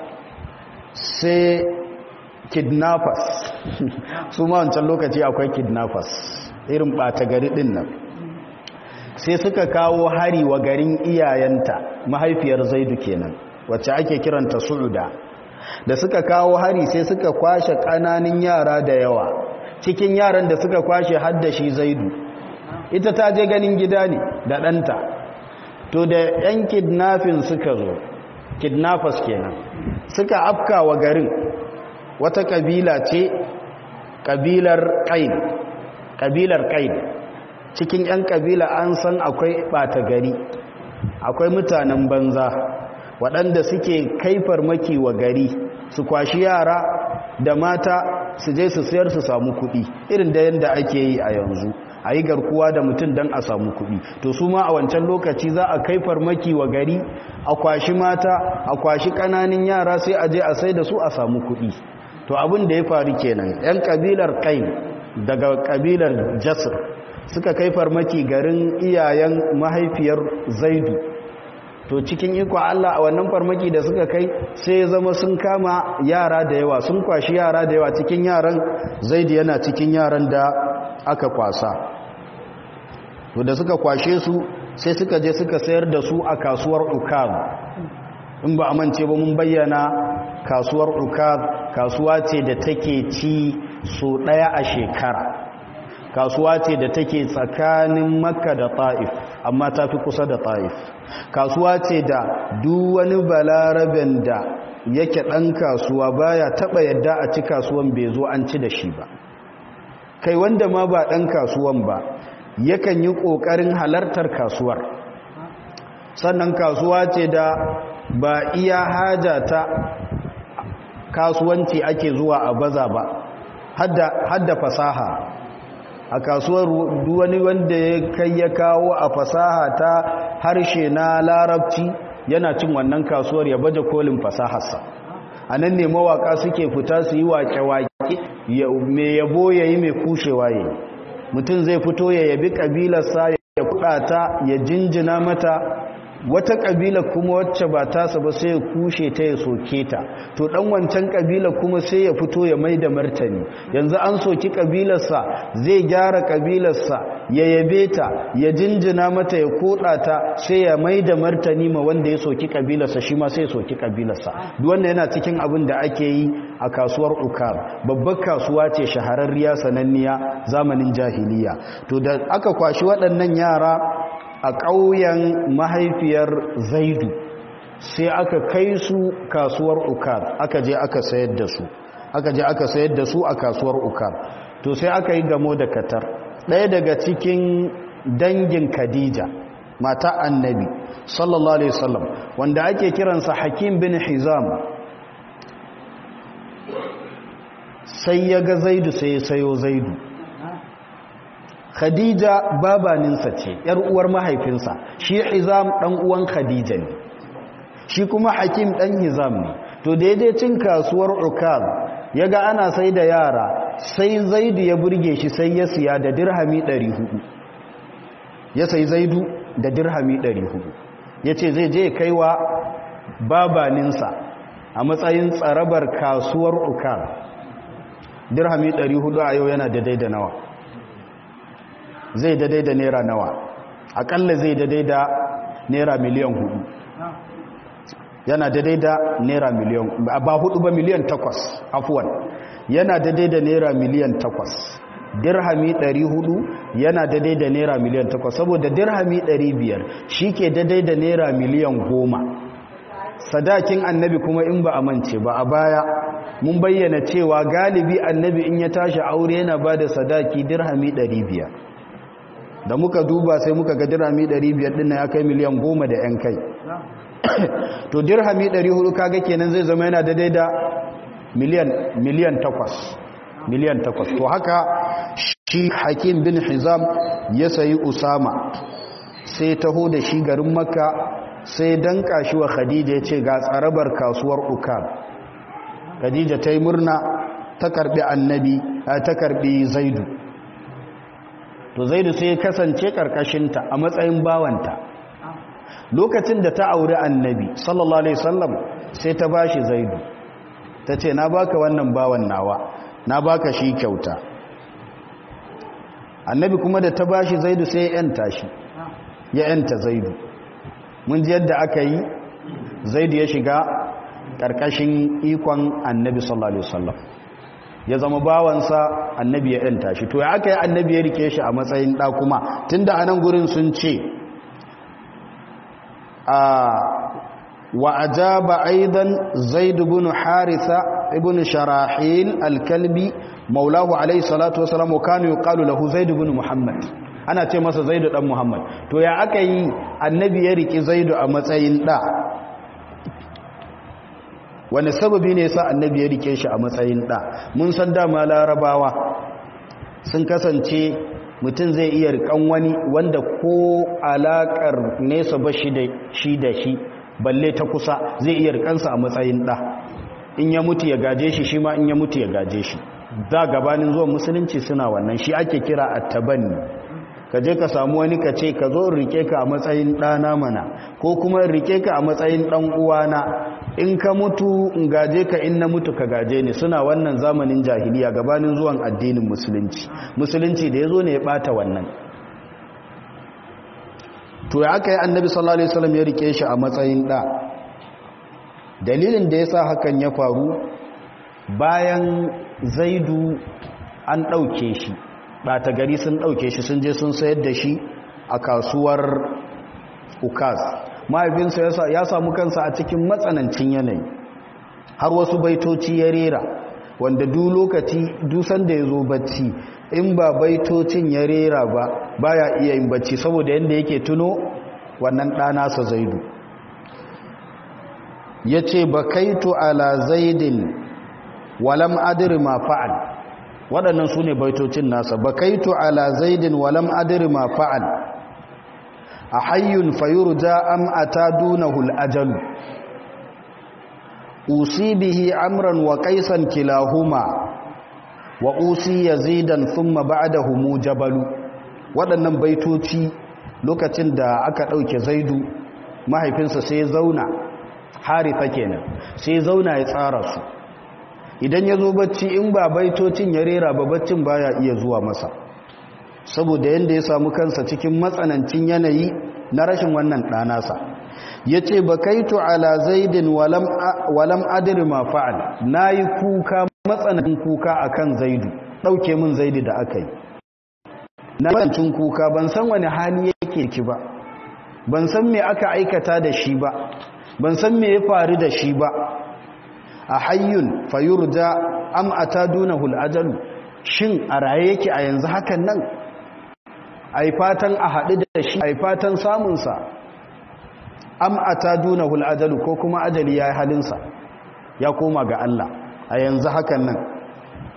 sai kidnappers su ma wancan lokaci akwai kidnappers irin ɓata gari ɗin nan sai suka kawo hari wa garin iyayenta mahaifiyar zaidu kenan wacce ake kiranta su'uda da suka kawo hari sai suka kwashe ƙananin yara da yawa cikin yaran da suka kwashe haddashi zaidu ita ta je ganin gida ne da ɗanta to da 'yan kidnafin suka zo kidnappers kenan suka afka wa garin wata kabila ce kabilar ƙain kabilar ƙain cikin 'yan kabila an san akwai ɓata gari akwai mutanen banza waɗanda suke kai farmaki wa gari su kwashi yara da mata su je su sayar su samu kuɗi irin da yadda ake yi a yanzu a yi garkuwa da mutum don a samu kuɗi to su ma a wancan lokaci za a kai farmaki wa gari a kwashi mata a kwashi ƙananin yara sai a je a sai da su a samu kuɗi to abin da ya faru kenan 'yan kabilar ƙain daga kabilar jasir suka kai farmaki garin iyayen mahaifiyar zaidu to cikin iko Allah a wannan farmaki da suka kai sai ya zama sun kama yara da yawa sun kwashi yara da yawa cikin yaran zaidu yana cikin yaran da aka kwasa to da suka kwashe su sai suka je suka sayar da su a kasuwar ukab in ba a mance ba mun bayyana kasuwar ukab kasuwa ce da take ci so daya a shekara kasuwa ce da take tsakanin makka da ta'if amma ta fi kusa da ta'if kasuwa ce da duk wani balaraben da yake ɗan kasuwa baya taɓa yadda a ci kasuwan bai zo an ci da shi ba kai wanda ma ba ɗan kasuwan ba yakan yi ƙoƙarin halartar kasuwar sannan kasuwa ce da ba iya haja ta kasuwanci ake zuwa a baza ba hadda fasaha a kasuwar wani wanda ya kai ya kawo a fasaha ta harshe na larabci yana cin wannan kasuwar ya baje kolin fasaharsa a nan ne mawaka suke fita su yi wake-wake mai yabo ya yi mai kushewa ya mutum zai fito ya yabi ƙabilarsa ya kudata ya jinjina mata wata kabila kuma wacce ba tasa ba sai ya kushe ta ya soke ta to dan wancan kabila kuma sai ya fito ya mai da martani yanzu an soki kabilarsa zai gyara kabilarsa ya yabe ta ya jinjina mata ya koda ta sai ya mai da martani ma wanda ya soki kabilarsa shi ma sai ya soki kabilarsa duk wanda yana cikin abin da ake yi a kasuwar ukar babbar kasuwa ce shahararriya sananniya zamanin jahiliya to da aka kwashi waɗannan yara a ƙauyen mahaifiyar zaidu sai aka kai su kasuwar ukar aka je aka sayar da su aka je aka sayar da su a kasuwar ukar to sai aka yi gamo da katar ɗaya daga cikin dangin khadija mata annabi sallallahu alaihi wasallam wanda ake kiransa hakim bin hizam sai ya ga zaidu sai ya sayo zaidu khadija babaninsa ce yar uwar mahaifinsa shi hizam dan uwan khadija ne shi kuma hakim dan hizam ne to daidai cin kasuwar ukaz yaga ana sai da yara sai zaidu ya burge shi sai ya siya da dirhami 400 ya sai zaidu da dirhami 400 yace zai je kaiwa babaninsa a matsayin tsarabar kasuwar ukaz dirhami 400 a yau yana daidai da nawa zai daidai da naira nawa akalla zai daidai da naira miliyan hudu yana daidai da naira miliyan ba hudu ba miliyan takwas afuwan yana daidai da naira miliyan takwas dirhami 400 yana daidai da naira miliyan takwas saboda dirhami 500 shi ke daidai da naira miliyan goma sadakin annabi kuma in ba a mance ba a baya mun bayyana cewa galibi annabi in ya tashi aure yana ba da sadaki dirhami 500 da muka duba sai muka ga dirhami 500 din ya kai miliyan goma da yan kai to dirhami 400 kaga kenan zai zama yana daidai da miliyan miliyan 8 miliyan 8 to haka shi hakim bin hizam ya sayi usama sai taho da shi garin makka sai danka shi wa khadija ya ce ga tsarabar kasuwar ukab khadija ta yi murna ta karbi annabi ta karbi zaidu to zaidu sai ya kasance karkashinta a matsayin bawanta lokacin da ta auri annabi sallallahu alaihi wasallam sai ta bashi zaidu ta ce na baka wannan bawan nawa na baka shi kyauta annabi kuma da ta bashi zaidu sai ya yanta shi ya yanta zaidu mun ji yadda aka yi zaidu ya shiga ƙarƙashin ikon annabi sallallahu alaihi wasallam ya zama bawansa annabi ya yanta shi to ya aka yi annabi ya rike shi a matsayin ɗa kuma tunda anan gurin sun ce a wa ajaba aidan zaid ibn haritha ibn sharahil al-kalbi maulahu alayhi salatu wasalam kanu yuqalu lahu zaid ibn muhammad ana ce masa zaidu dan muhammad to ya aka yi annabi ya riki zaidu a matsayin da wani sababi ne yasa annabi ya rike shi a matsayin da mun san dama larabawa sun kasance mutum zai iya rikan wani wanda ko alakar nesa ba shi da shi da shi balle ta kusa zai iya rikansa a matsayin da in ya mutu ya gaje shi shi ma in ya mutu ya gaje shi da gabanin zuwan musulunci suna wannan shi ake kira attabanni ka je ka samu wani ka ce ka zo rike ka a matsayin ɗana mana ko kuma rike ka a matsayin ɗan uwana in ka mutu in gaje ka in na mutu ka gaje ni suna wannan zamanin jahiliya gabanin zuwan addinin musulunci musulunci da ya zo ne ya ɓata wannan to ya aka yi annabi sallallahu alaihi wasallam ya rike shi a matsayin ɗa dalilin da ya sa hakan ya faru bayan zaidu an ɗauke shi ɓata gari sun ɗauke shi sun je sun sayar da shi a kasuwar ukaz mahaifinsa ya samu kansa a cikin matsanancin yanayi har wasu baitoci ya rera wanda du lokaci dusan da ya zo bacci in ba baitocin ya rera ba baya iya yin bacci saboda yadda yake tuno wannan ɗanasa zaidu ya ce ba kaitu ala zaidin walam adiri ma fa'al waɗannan su ne baitocin nasa ba kaitu ala zaidin walam adiri ma fa'al a hayyun fayurja am ata dunahul ajalu usi bihi amran wa qaisan kilahuma wa usi yazidan thumma ba'dahu jabalu waɗannan baitoci lokacin da aka ɗauke zaidu mahaifinsa sai zauna haritha kenan sai zauna ya tsara su idan ya zo bacci in ba baitocin ya rera ba baccin baya iya zuwa masa saboda yadda ya samu kansa cikin matsanancin yanayi na rashin wannan ɗanasa ya ce ba kaitu ala zaidin walam adiri ma fa'al na yi kuka matsanancin kuka a kan zaidu ɗauke min zaidu da aka yi na matsanancin kuka ban san wani hali yake ki ba ban san me aka aikata da shi ba ban san me ya faru da shi ba a hayyun fayurja am atadunahu al-ajalu shin a raye yake a yanzu hakan nan ai fatan a haɗu da shi ai fatan samun sa am atadunahu al-ajalu ko kuma ajali yayi halinsa ya koma ga Allah a yanzu hakan nan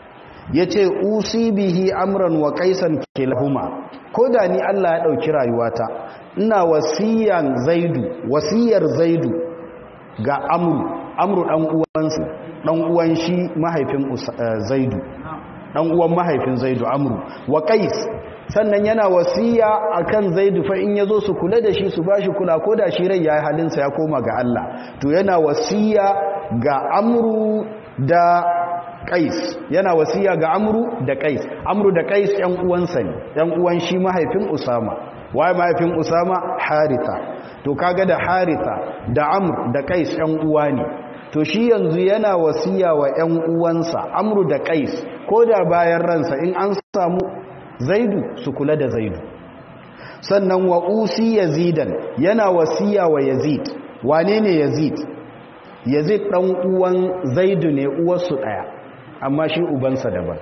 yace usi bihi amran wa qaisan kilahuma ko da ni Allah ya dauki rayuwata ina wasiyan zaidu wasiyar zaidu ga amru amru dan uwansa dan uwan shi mahaifin zaidu dan uwan mahaifin zaidu amru wa qais sannan yana wasiya akan zaidu fa in yazo su kula da shi su bashi kula ko da shi rai yayi halinsa ya koma ga Allah to yana wasiya ga amru da qais yana wasiya ga amru da qais amru da qais yan uwansa ne yan uwan shi mahaifin usama waye mahaifin usama haritha to kaga da haritha da amr da qais yan uwa ne to shi yanzu yana wasiya wa yan uwansa amru da qais ko da bayan ransa in an samu zaidu su kula da zaidu sannan wa usi yazidan yana wasiya wa yazid wane ne yazid yazid dan uwan zaidu ne uwarsu daya amma shi ubansa daban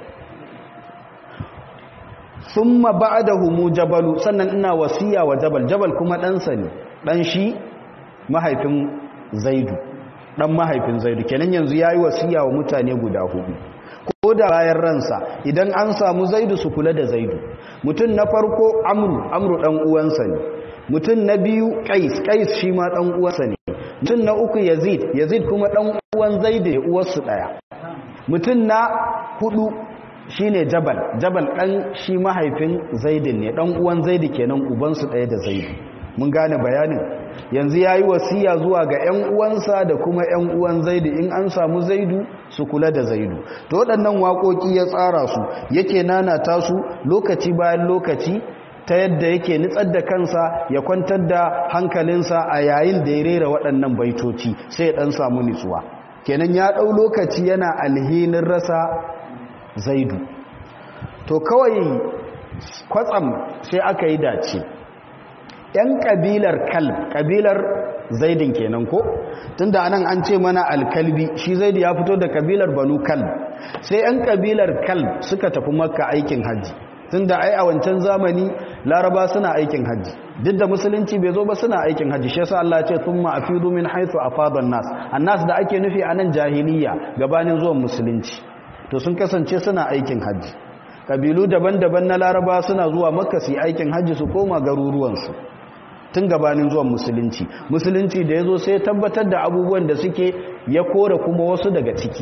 thumma ba'dahu mujabalu sannan ina wasiya wa jabal jabal kuma ɗansa ne dan shi mahaifin zaidu dan mahaifin zaidu kenan yanzu yayi wasiya wa mutane guda hudu ko da bayan ransa idan an samu zaidu su kula da zaidu mutum na farko amru amru dan uwansa ne mutum na biyu qais qais shi ma dan uwansa ne mutum na uku yazid yazid kuma dan uwan zaidu ne uwarsu daya mutum na hudu shine jabal jabal dan shi mahaifin zaidin ne dan uwan zaidu kenan ubansu daya da zaidu mun gane bayanin yanzu ya yi wasiya zuwa ga 'yan uwansa da kuma 'yan uwan zaidu in an samu zaidu su kula da zaidu to waɗannan waƙoƙi ya tsara su yake nanata su lokaci bayan lokaci ta yadda yake nitsar da kansa ya kwantar da hankalinsa a yayin da ya rera waɗannan baitoci sai ya ɗan samu nitsuwa kenan ya ɗau lokaci yana alhinin rasa zaidu to kawai kwatsam sai aka yi dace 'yan ƙabilar kalb ƙabilar zaidin kenan ko tunda anan an ce mana alkalbi shi zaidi ya fito da ƙabilar banu kalb sai 'yan ƙabilar kalb suka tafi makka aikin hajji tunda ai a wancan zamani laraba suna aikin hajji duk da musulunci bai zo ba suna aikin hajji shi yasa Allah ya ce thumma afidu min haythu afada an-nas annas da ake nufi anan jahiliya gabanin zuwan musulunci to sun kasance suna aikin hajji kabilu daban-daban na laraba suna zuwa makka su yi aikin hajji su koma garuruwansu tun gabanin zuwan musulunci musulunci da ya zo sai tabbatar da abubuwan da suke ya kora kuma wasu daga ciki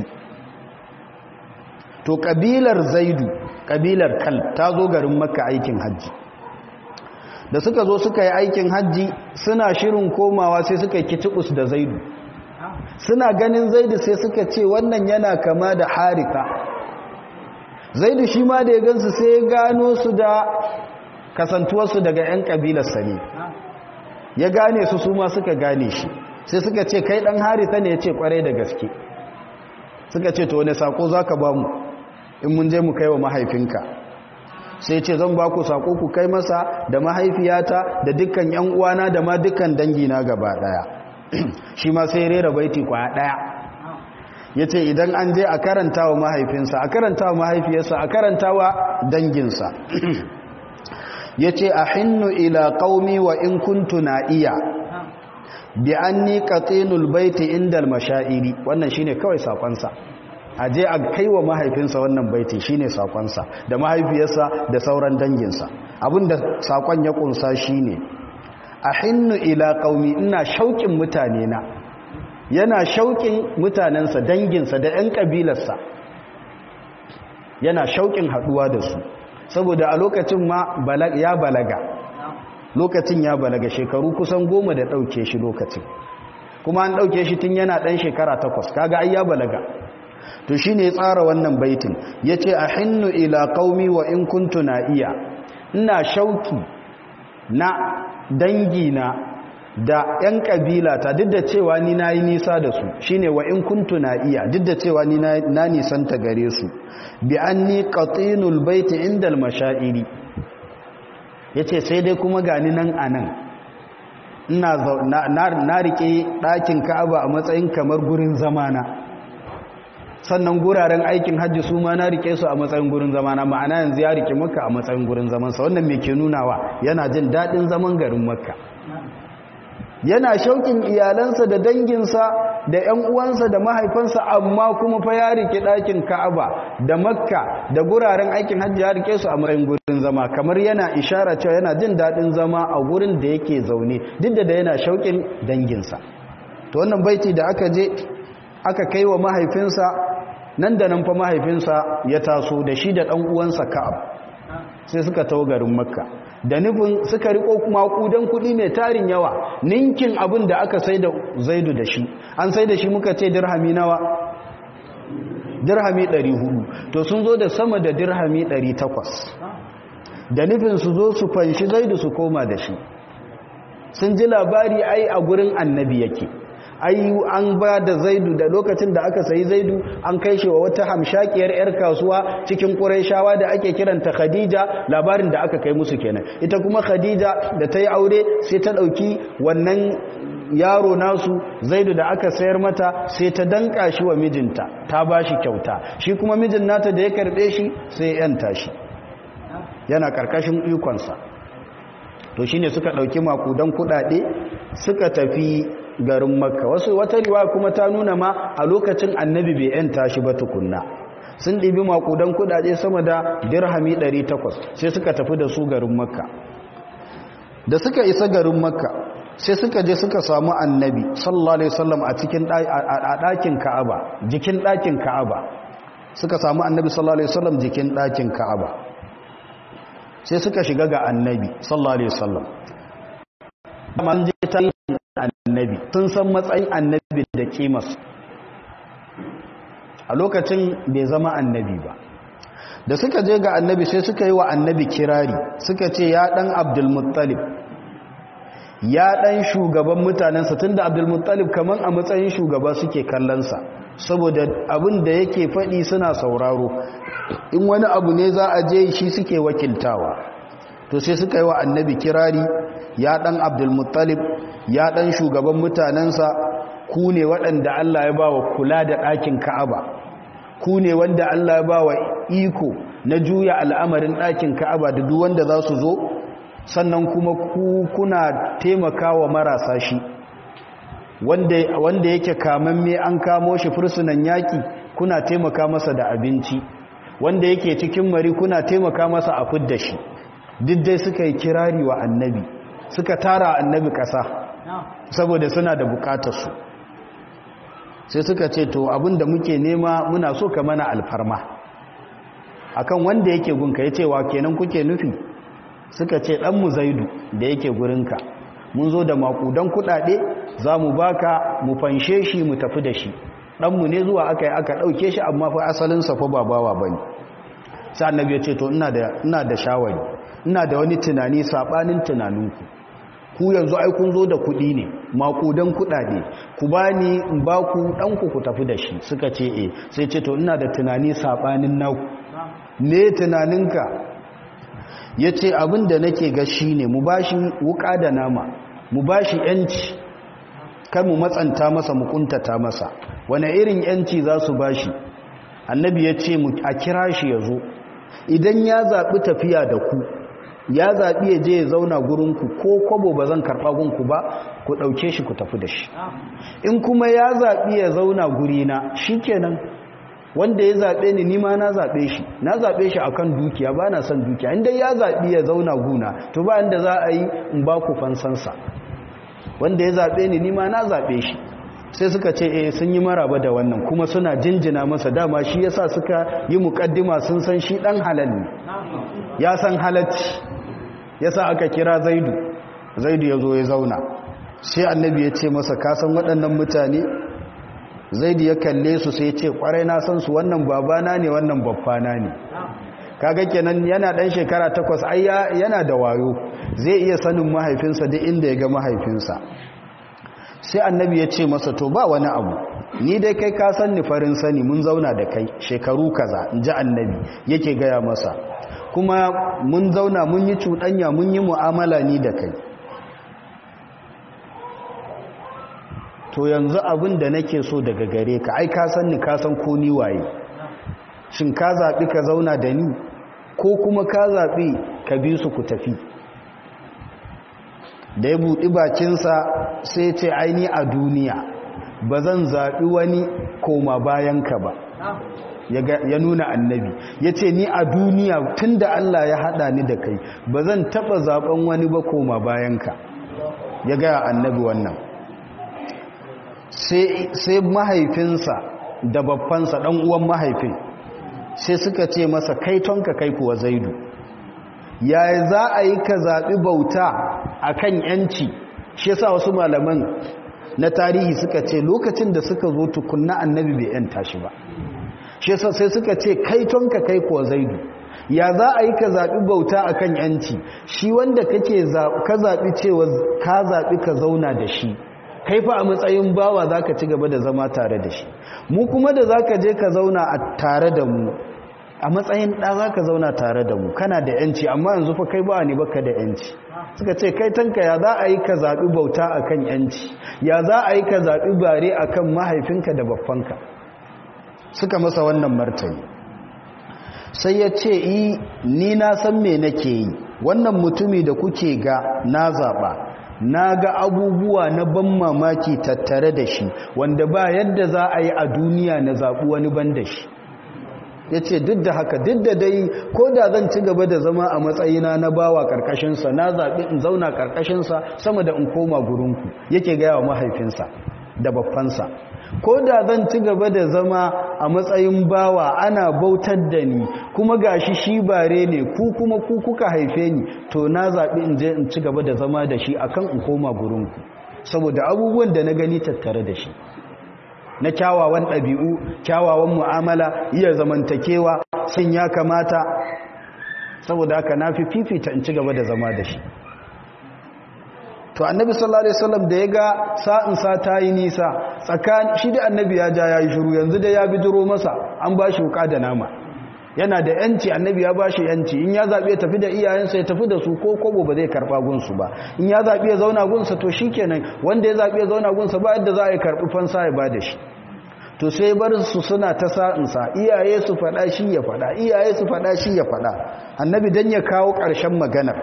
to kabilar zaidu kabilar kal ta zo garin makka aikin hajji da suka zo suka yi aikin hajji suna shirin komawa sai suka yi kitikus da zaidu suna ganin zaidu sai suka ce wannan yana kama da harika zaidu shi ma da ya gansu sai ya gano su da kasantuwarsu daga 'yan kabilarsa ne ya gane su su ma suka gane shi sai suka ce kai dan harita ne ya ce kwarai da gaske suka ce to wani sako za ka ba mu in mun je mu kai wa mahaifinka sai ce zan ba ku sako ku kai masa da mahaifiyata da dukkan yan uwana da ma dukkan dangina gaba daya shi ma sai rera baiti kwaya daya ya ce idan an je a karanta wa mahaifinsa a karanta wa mahaifiyarsa a karanta wa danginsa ya ce a hinnu ila ƙaumi wa in kuntu na iya bi an ni ƙatsinul baiti indal mashairi wannan shine kawai saƙonsa a je a kai wa mahaifinsa wannan baiti shine saƙonsa da mahaifiyarsa da sauran danginsa abinda saƙon ya ƙunsa shine a hinnu ila ƙaumi ina shauƙin mutane na yana shauƙin mutanensa danginsa da 'yan ƙabilarsa yana shauƙin haɗuwa da su saboda a lokacin ma ya balaga lokacin ya balaga shekaru kusan goma da ɗauke shi lokacin kuma an ɗauke shi tun yana ɗan shekara takwas kaga ai ya balaga to shi ne tsara wannan baitin ya ce a hinnu ila ƙaumi wa in kuntu na iya ina shauki na dangina da 'yan ƙabila ta duk da cewa ni na yi nisa da su shi ne wa in kuntu na iya duk da cewa ni na nisanta gare su bi an ni ƙatsinul baiti inda mashairi ya ce sai dai kuma gani nan a nan na riƙe ɗakin ka'aba a matsayin kamar gurin zamana sannan guraren aikin hajji su ma na riƙe su a matsayin gurin zamana ma'ana yanzu ya riƙe maka a matsayin gurin zamansa wannan mai ke nunawa yana jin daɗin zaman garin makka yana shauƙin iyalansa da danginsa da ‘yan uwansa da mahaifansa amma kuma fa ya rike ɗakin ka'aba da makka da guraren aikin hajji ya rike su a matsayin gurin zama kamar yana ishara cewa yana jin daɗin zama a gurin da yake zaune duk da yana shauƙin danginsa to wannan baiti da aka je aka kai wa mahaifinsa nan da nan fa mahaifinsa ya taso da shi da ɗan uwansa ka'ab sai suka tawo garin makka da nufin suka riko kuma kudan kuɗi mai tarin yawa ninkin abin da aka sai da zaidu da shi an sai da shi muka ce dirhami nawa dirhami 400 to sun zo da sama da dirhami 800 da nufin su zo su fanshi zaidu su koma da shi sun ji labari ai a gurin annabi yake ai an ba da zaidu da lokacin da aka sayi zaidu an kai shi wa wata hamshakiyar 'yar kasuwa cikin ƙuraishawa da ake kiranta khadija labarin da aka kai musu kenan ita kuma khadija da ta yi aure sai ta ɗauki wannan yaro nasu zaidu da aka sayar mata sai ta danka shi wa mijinta ta ba shi kyauta shi kuma mijin nata da ya karɓe shi sai ya yanta shi yana ƙarƙashin ikonsa to shine suka ɗauki makudan kuɗaɗe suka tafi garin makka wasu wata riwa kuma ta nuna ma a lokacin annabi bai yanta shi ba tukunna sun ɗibi makudan kuɗaɗe sama da dirhami 800 sai suka tafi da su garin makka da suka isa garin makka sai suka je suka samu annabi sallallahu alaihi wasallam a cikin a ɗakin ka'aba jikin ɗakin ka'aba suka samu annabi sallallahu alaihi wasallam jikin ɗakin ka'aba sai suka shiga ga annabi sallallahu alaihi wasallam man je tarihin annabi sun san matsayin annabi da kimas a lokacin bai zama annabi ba da suka je ga annabi sai suka yi wa annabi kirari suka ce ya dan abdulmuttalib ya dan shugaban mutanensa tun da abdulmuttalib kamar a matsayin shugaba suke kallonsa saboda abin da yake faɗi suna sauraro in wani abu ne za a je shi suke wakiltawa to sai suka yi wa annabi kirari ya dan abdulmuttalib ya dan shugaban mutanensa ku ne waɗanda Allah ya ba wa kula da ɗakin ka'aba ku ne wanda Allah ya ba wa iko na juya al'amarin ɗakin ka'aba da duk wanda za su zo sannan kuma ku kuna taimaka wa marasa shi wanda, wanda yake kamamme an kamo shi fursunan yaƙi kuna taimaka masa da abinci wanda yake cikin mari kuna taimaka masa a fidda shi duk dai suka yi kirari wa annabi suka tara annabi ƙasa saboda suna da bukatarsu sai suka ce to abinda muke nema muna so ka mana alfarma akan wanda yake gunka ya ce wa kenan kuke nufi suka ce ɗanmu zaidu da yake gurinka mun zo da makudan kuɗaɗe za mu baka mu fanshe shi mu tafi da shi ɗanmu ne zuwa aka yi aka ɗauke shi amma fa asalinsa fa babawa ba ne sai annabi ya ce to ina da shawari ina da wani tunani saɓanin tunaninku ku yanzu ai kun zo da kuɗi ne makudan kuɗaɗe ku ba ni in ba ku ɗanku ku tafi da shi suka ce e sai ce to ina da tunani saɓanin naku ne tunaninka ya ce abin da nake ga shi ne mu ba shi wuƙa da nama mu ba shi ‘yanci kan mu matsanta masa mu ƙuntata masa wane irin ‘yanci za su ba shi annabi ya ce a kira shi ya zo idan ya zaɓi tafiya da ku ya zaɓi ya je ya zauna gurinku ko kwabo ba zan karɓa gunku ba ku ɗauke shi ku tafi da shi in kuma ya zaɓi ya zauna gurina shi kenan wanda ya zaɓe ni nima na zaɓe shi na zaɓe shi akan dukiya ba na son dukiya inda ya zaɓi ya zauna guna to ba inda za a yi in ba ku fansansa wanda ya zaɓe ni nima na zaɓe shi sai suka ce eh sun yi maraba da wannan kuma suna jinjina masa dama shi yasa suka yi muƙaddima sun san shi ɗan halal ne ya san halacci yasa aka kira zaidu zaidu ya zo ya zauna sai annabi ya ce masa kasan waɗannan mutane zaidu ya kalle su sai ce kwarai na san su wannan babana ne wannan babbana ne kaga kenan yana dan shekara takwas ai yana da wayo zai iya sanin mahaifinsa duk inda ya ga mahaifinsa sai annabi ya ce masa to ba wani abu ni dai kai ka san ni farin sani mun zauna da kai shekaru kaza in ji annabi yake gaya masa kuma mun zauna mun yi cuɗanya mun yi mu'amala ni da kai to yanzu abin da nake so daga gare ka ai ka san ni ka san ko ni waye shin ka zaɓi ka zauna da ni ko kuma ka zaɓi ka bi su ku tafi da ya buɗi bakinsa sai ce aini a duniya ba zan zaɓi wani koma bayanka ba ya nuna annabi ya ce ni a duniya tun da Allah ya haɗa ni da kai ba zan taɓa zaɓen wani ba koma bayanka ya gaya annabi wannan sai mahaifinsa da babbansa ɗan uwan mahaifin sai suka ce masa kai tonka kai kuwa zaidu yaya za a yi ka zaɓi bauta a kan ‘yanci shi yasa wasu malaman na tarihi suka ce lokacin da suka zo tukunna annabi bai ‘yanta shi ba shi yasa sai suka ce kai tonka kai kuwa zaidu ya za a yi ka zaɓi bauta a kan ‘yanci shi wanda kake ka zaɓi cewa ka zaɓi ka zauna da shi kai fa a matsayin bawa za ka ci gaba da zama tare da shi mu kuma da za ka je ka zauna a tare da mu a matsayin ɗa za ka zauna tare da mu kana da yanci amma yanzu fa kai ba ne baka da yanci suka ce kai tanka ya za a yi ka zaɓi bauta a kan yanci ya za a yi ka zaɓi bare a kan mahaifinka da babbanka suka masa wannan martani sai ya ce yi ni na san me nake yi wannan mutumi da kuke ga na zaɓa na ga abubuwa na ban mamaki tattare da shi wanda ba yadda za a yi a duniya na zaɓi wani ban da shi ya ce duk da haka duk da dai ko da zan ci gaba da zama a matsayina na bawa ƙarƙashinsa na zaɓi in zauna ƙarƙashinsa sama da in koma gurinku yake gaya wa mahaifinsa da babbansa ko da zan ci gaba da zama a matsayin bawa ana bautar da ni kuma gashi shi bare ne ku kuma ku kuka haife ni to na zaɓi in je in ci gaba da zama da shi akan in koma gurinku saboda abubuwan da na gani tattare da shi na kyawawan ɗabi'u kyawawan mu'amala iya zamantakewa sun ya kamata saboda haka na fi fifita in ci gaba da zama da shi to annabi sallallahu alaihi wasallam da ya ga sa'in sa ta yi nisa tsakanin shi da annabi ya ja yayi shiru yanzu da ya bidiro masa an ba shi wuka da nama yana da yanci annabi ya ba shi yanci in ya zabi ya tafi da iyayensa ya tafi da su ko kobo ba zai karba gunsu ba in ya zabi ya zauna gunsa to shikenan wanda ya zabi ya zauna gunsa ba yadda za a yi karbi fansa ya ba da shi to sai bar su suna ta sa'insa iyaye su faɗa shi ya faɗa iyaye su faɗa shi ya faɗa annabi dan ya kawo ƙarshen maganar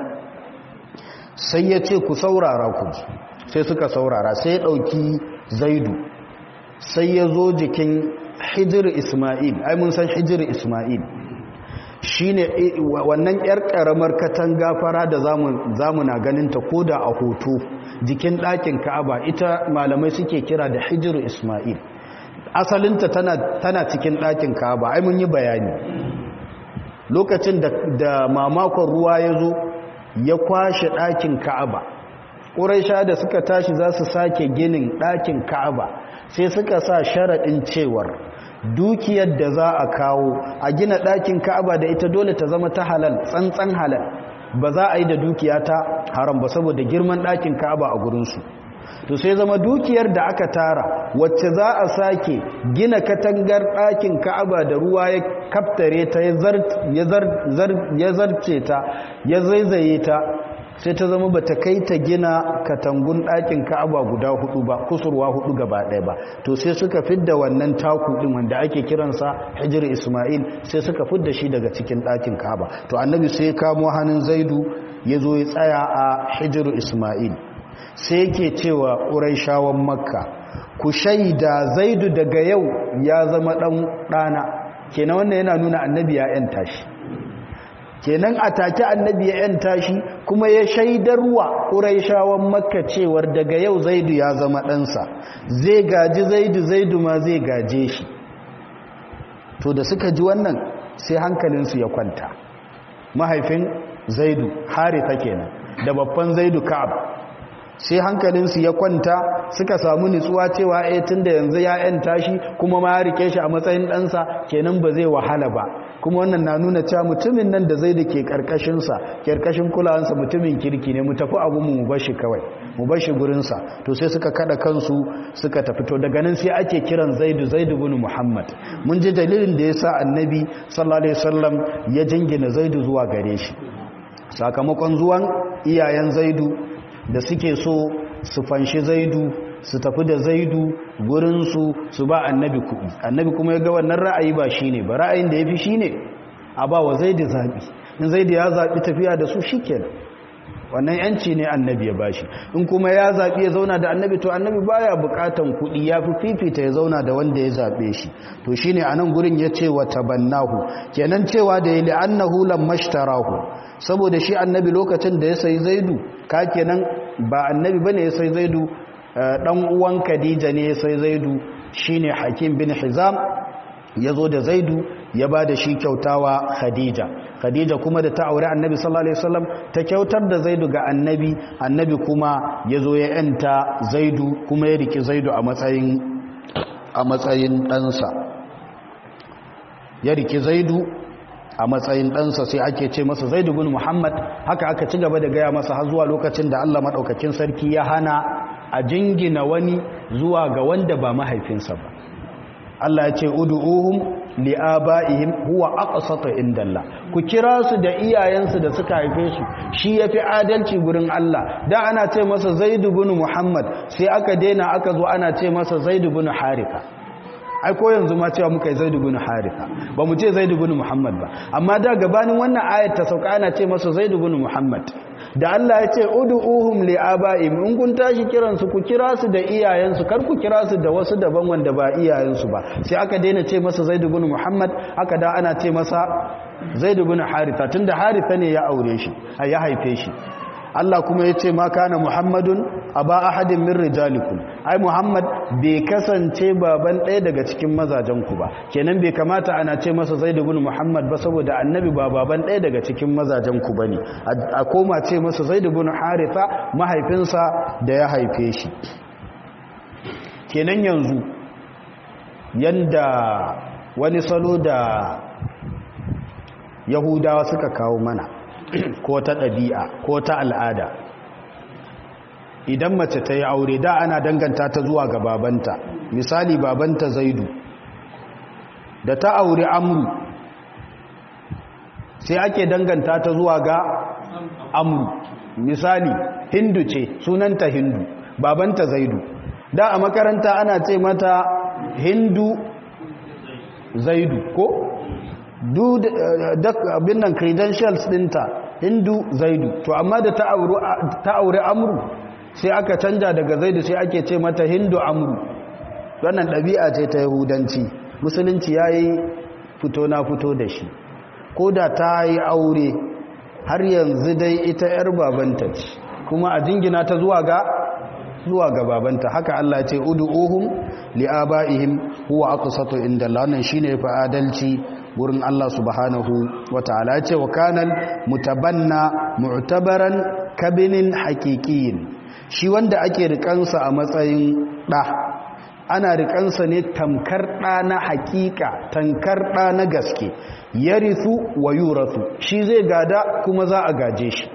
sai ya ce ku saurara ku sai suka saurara sai ya ɗauki zaidu sai ya zo jikin hijir ismail ai mun san hijir ismail shi ne wannan 'yar ƙaramar katanga fara da zamu na ganinta ko da a hoto jikin ɗakin ka'aba ita malamai suke kira da hijir ismail asalinta tana cikin ɗakin ka'aba ai mun yi bayani lokacin da mamakon ruwa ya zo ya kwashe ɗakin ka'aba ƙuraisha da suka tashi za su sake ginin ɗakin ka'aba sai suka sa sharaɗin cewar dukiyar da za a kawo a gina ɗakin ka'aba da ita dole ta zama ta halal tsantsan halal ba za a yi da dukiya ta haram ba saboda girman ɗakin ka'aba a gurinsu to sai zama dukiyar da aka tara wacce za a sake gina katangar ɗakin ka'aba da ruwa ya kaftare ta ya zarce ta ya zaizaye ta sai ta zama ba ta kai ta gina katangun ɗakin ka'aba guda hudu ba kusurwa hudu gaba ɗaya ba to sai suka fidda wannan taku ɗin wanda ake kiransa hijir ismail sai suka fidda shi daga cikin ɗakin ka'aba to annabi sai ya kamo hannun zaidu ya zo ya tsaya a hijir ismail sai yake cewa ƙuraishawan makka ku shaida zaidu daga yau ya zama ɗan ɗana kenan wannan yana nuna annabi ya ‘yanta shi kenan a take annabi ya ‘yanta shi kuma ya shaidarwa ƙuraishawan makka cewar daga yau zaidu ya zama ɗansa zai gaji zaidu zaidu ma zai gaje shi to da suka ji wannan sai hankalinsu ya kwanta mahaifin zaidu haritha kenan da babban zaidu ka'ab sai hankalinsu ya kwanta suka samu nutsuwa cewa eh tunda yanzu ya yanta shi kuma ma ya rike shi a matsayin ɗansa kenan ba zai wahala ba kuma wannan na nuna cewa mutumin nan da zai da ke ƙarƙashinsa ƙarƙashin kulawansa mutumin kirki ne mu tafi abu mu bar shi kawai mu bar shi gurinsa to sai suka kada kansu suka tafi to daga nan sai ake kiran zaidu zaidu bin muhammad mun ji dalilin da ya sa annabi sallallahu alaihi wasallam ya jingina zaidu zuwa gare shi sakamakon zuwan iyayen zaidu da suke so su fanshi zaidu su tafi da zaidu gurinsu su ba annabi kuɗi annabi kuma ya ga wannan ra'ayi ba shi ne ba ra'ayin da ya fi shi ne a ba wa zaidu zaɓi in zaidu ya zaɓi tafiya da su shi kenan wannan yanci ne annabi ya bashi in kuma ya zaɓi ya zauna da annabi to annabi baya buƙatan kuɗi ya fi fifita ya zauna da wanda ya zaɓe shi to shine a nan gurin ya ce wa tabannahu kenan cewa da ya li'annahu lammashtarahu saboda shi annabi lokacin da ya sayi zaidu ka kenan ba annabi bane ya sayi zaidu dan uwan khadija ne ya sayi zaidu shine hakim bin hizam ya zo da zaidu ya ba da shi kyautawa khadija khadija kuma da ta aure annabi sallallahu alaihi wasallam ta kyautar da zaidu ga annabi annabi kuma ya zo ya yanta zaidu kuma ya riki zaidu a matsayin a matsayin ɗansa ya riki zaidu a matsayin ɗansa sai ake ce masa zaidu bin muhammad haka aka ci gaba da gaya masa har zuwa lokacin da allah maɗaukakin sarki ya hana a jingina wani zuwa ga wanda ba mahaifinsa ba Allah ya ce ud'uhum li'aba'ihim huwa aqsatu indallah ku kira su da iyayensu da suka haife su shi yafi adalci gurin Allah da ana ce masa Zaid ibn Muhammad sai aka daina aka zo ana ce masa Zaid ibn Haritha ai ko yanzu ma cewa muka yi Zaid ibn Haritha ba mu ce Zaid ibn Muhammad ba amma da gabanin wannan ayat ta sauka ana ce masa Zaid ibn Muhammad da Allah ya ce ud'uhum li'aba'im in kun tashi kiransu ku kira su da iyayensu kar ku kira su da wasu daban wanda ba iyayensu ba sai aka daina ce masa Zaid ibn Muhammad aka da ana ce masa Zaid ibn Haritha tunda Haritha ne ya aure shi ya haife shi Allah kuma ya ce ma kana Muhammadun aba ahadin min rijalikum ai Muhammad bai kasance baban ɗaya daga cikin mazajenku ba kenan bai kamata ana ce masa Zaid ibn Muhammad ba saboda annabi ba baban ɗaya daga cikin mazajenku bane a koma ce masa Zaid ibn Haritha mahaifinsa da ya haife shi kenan yanzu yanda wani salo da Yahudawa suka kawo mana ko ta ɗabi'a ko ta al'ada idan mace ta yi aure da ana danganta ta zuwa ga babanta misali babanta zaidu da ta aure amru sai ake danganta ta zuwa ga amru misali hindu ce sunanta hindu babanta zaidu da a makaranta ana ce mata hindu zaidu ko duk abin nan credentials dinta hindu zaidu to amma da ta aure amru sai aka canja daga zaidu sai ake ce mata hindu amru wannan ɗabi'a ce ta yahudanci musulunci ya yi fito na fito da shi ko da ta yi aure har yanzu dai ita 'yar babanta ce kuma a jingina ta zuwa ga zuwa ga babanta haka Allah ce ud'uhum li'aba'ihim huwa aqsatu inda Allah wannan shine fa adalci wurin Allah subhanahu wataala ce wa kanal mutabanna mu'tabaran kabinin haqiqiyin shi wanda ake rikansa a matsayin da ana rikansa ne tamkar da na haqiqa tankar da na gaske yarithu wa yurathu shi zai gada kuma za a gaje shi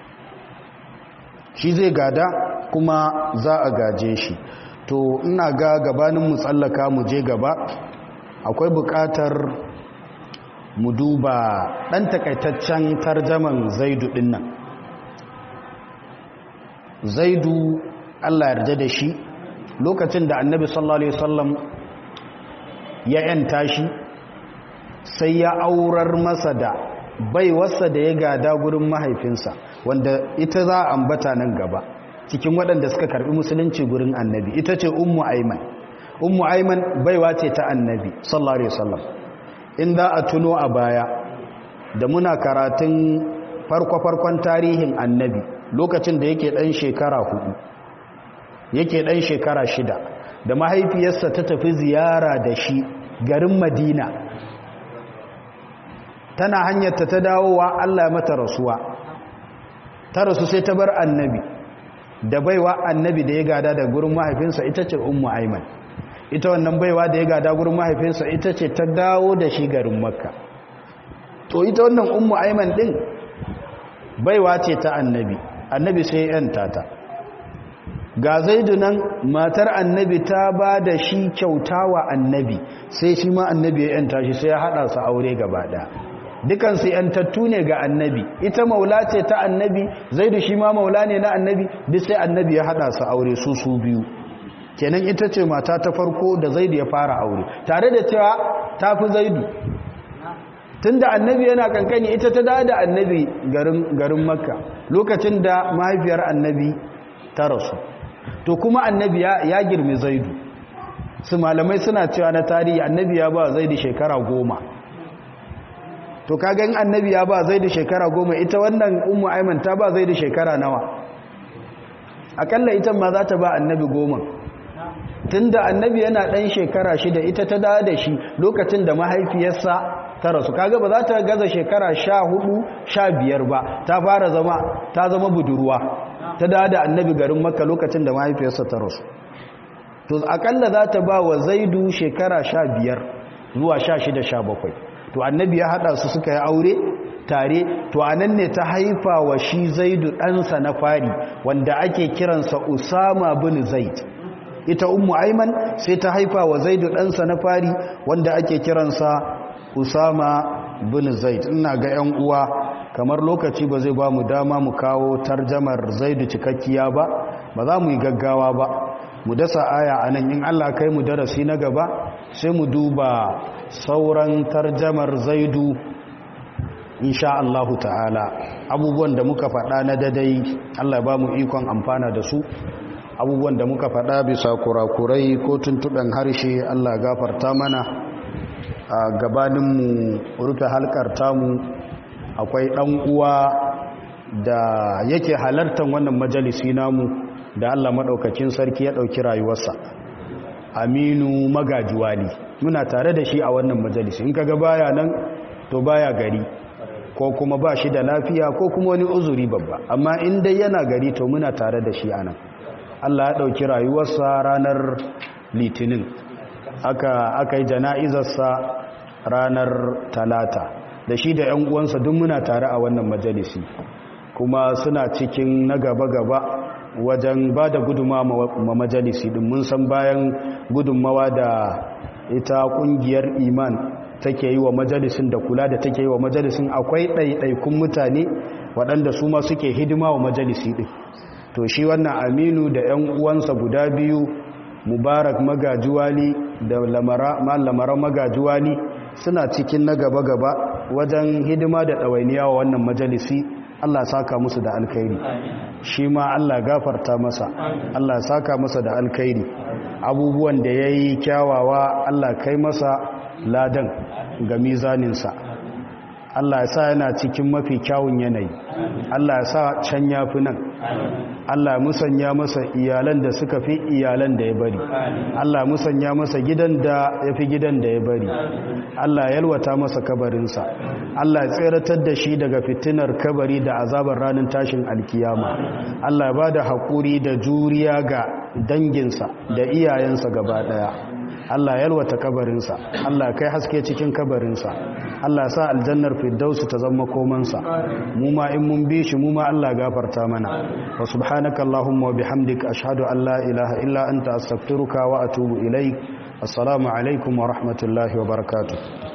shi zai gada kuma za a gaje shi to ina ga gabanin mu tsallaka mu je gaba akwai bukatar mu duba ɗan takaitaccen tarjaman zaidu ɗin nan zaidu allah yarda da shi lokacin da annabi sallallahu alaihi wasallam ya yanta shi sai ya aurar masa da baiwarsa da ya gada gurin mahaifinsa wanda ita za a ambata nan gaba cikin waɗanda suka karɓi musulunci gurin annabi ita ce ummu aiman ummu aiman baiwa ce ta annabi sallallahu alaihi wasallam in za a tuno a baya da muna karatun farko-farkon tarihin annabi lokacin da yake ɗan shekara hudu yake ɗan shekara shida da mahaifiyarsa ta tafi ziyara da shi garin madina tana hanyarta ta dawowa allah mata rasuwa ta rasu sai ta bar annabi da baiwa annabi da ya gada da gurin mahaifinsa ita ce ummu aiman ita wannan baiwa da ya gada gurin mahaifinsa ita ce ta dawo da shi garin makka to ita wannan ummu aiman din baiwa ce ta annabi annabi sai yan tata ga zaidu nan matar annabi ta ba da shi kyauta wa annabi sai shi ma annabi ya yanta shi sai ya haɗa su aure gaba ɗaya dukansu yantattu ne ga annabi ita maula ce ta annabi zaidu shi ma maula ne na annabi duk sai annabi ya haɗa su aure su su biyu kenan ita ce mata ta farko da zaidu ya fara aure tare da cewa ta fi zaidu tunda annabi yana kankani ita ta da da annabi garin garin makka lokacin da mahaifiyar annabi ta rasu to kuma annabi ya girmi zaidu su malamai suna cewa na tarihi annabi ya ba zaidu shekara goma to kaga in annabi ya ba zaidu shekara goma ita wannan ummu aiman ta ba zaidu shekara nawa akalla ita ma za ta ba annabi goma tunda annabi yana dan shekara shida ita ta dawo da shi lokacin da mahaifiyarsa ta rasu kaga ba za ta gaza shekara sha hudu sha biyar ba ta fara zama ta zama budurwa ta dawo da annabi garin makka lokacin da mahaifiyarsa ta rasu to akalla za ta ba wa zaidu shekara sha biyar zuwa sha shida sha bakwai to annabi ya haɗa su suka yi aure tare to anan ne ta haifa wa shi zaidu ɗansa na fari wanda ake kiransa usama bin zaid ita ummu aiman sai ta haifa wa zaidu ɗansa na fari wanda ake kiransa usama bin zaid ina ga 'yan uwa kamar lokaci ba zai ba mu dama mu kawo tarjamar zaidu cikakkiya ba ba za mu yi gaggawa ba mu dasa aya a nan in allah kai mu darasi na gaba sai mu duba sauran tarjamar zaidu insha allahu ta'ala abubuwan da muka faɗa na dadai allah ba mu ikon amfana da su abubuwan da muka faɗa bisa kurakurai ko tuntuɓen harshe allah gafarta mana a gabaninmu rufe halkar tamu akwai ɗan uwa da yake halartar wannan majalisi namu da Allah maɗaukakin sarki ya ɗauki rayuwarsa aminu magajuwali muna tare da shi a wannan majalisi in kaga baya nan to baya gari ko kuma ba shi da lafiya ko kuma wani uzuri babba amma in dai yana gari to muna tare da shi anan Allah ya ɗauki rayuwarsa ranar litinin aka aka yi jana'izarsa ranar talata da shi da 'yan uwansa duk muna tare a wannan majalisi kuma suna cikin na gaba-gaba wajen ba da gudunmawa ma majalisi din mun san bayan gudunmawa da ita kungiyar iman take yi wa majalisin da kula da take yi wa majalisin akwai ɗaiɗaikun mutane waɗanda su ma suke hidima wa majalisi din to shi wannan aminu da 'yan uwansa guda biyu mubarak magajuwali da lamara magajuwali suna cikin na gaba-gaba wajen hidima da ɗawainiya wa wannan majalisi Allah saka musu da alkhairi shi ma Allah gafarta masa Allah saka masa da alkhairi abubuwan da ya yi kyawawa Allah kai masa ladan ga mizaninsa Allah ya sa yana cikin mafi kyawun yanayi Allah ya sa can ya fi nan Allah musanya masa iyalan da suka fi iyalan da ya bari Allah musanya masa gidan da ya fi gidan da ya bari Allah ya yalwata masa kabarinsa Allah ya tseratar da shi daga fitinar kabari da azabar ranar tashin alkiyama Allah ya ba da haƙuri da juriya ga danginsa da iyayensa gaba ɗaya Allah ya yalwata kabarinsa Allah kai haske cikin kabarinsa Allah sa aljannar firdausu ta zama komansa mu ma in mun bi shi mu ma Allah gafarta mana wa subhanaka allahumma wa bihamdika ashhadu an la ilaha illa anta astaghfiruka wa atubu ilaik assalamu alaikum wa rahmatullahi wa barakatuh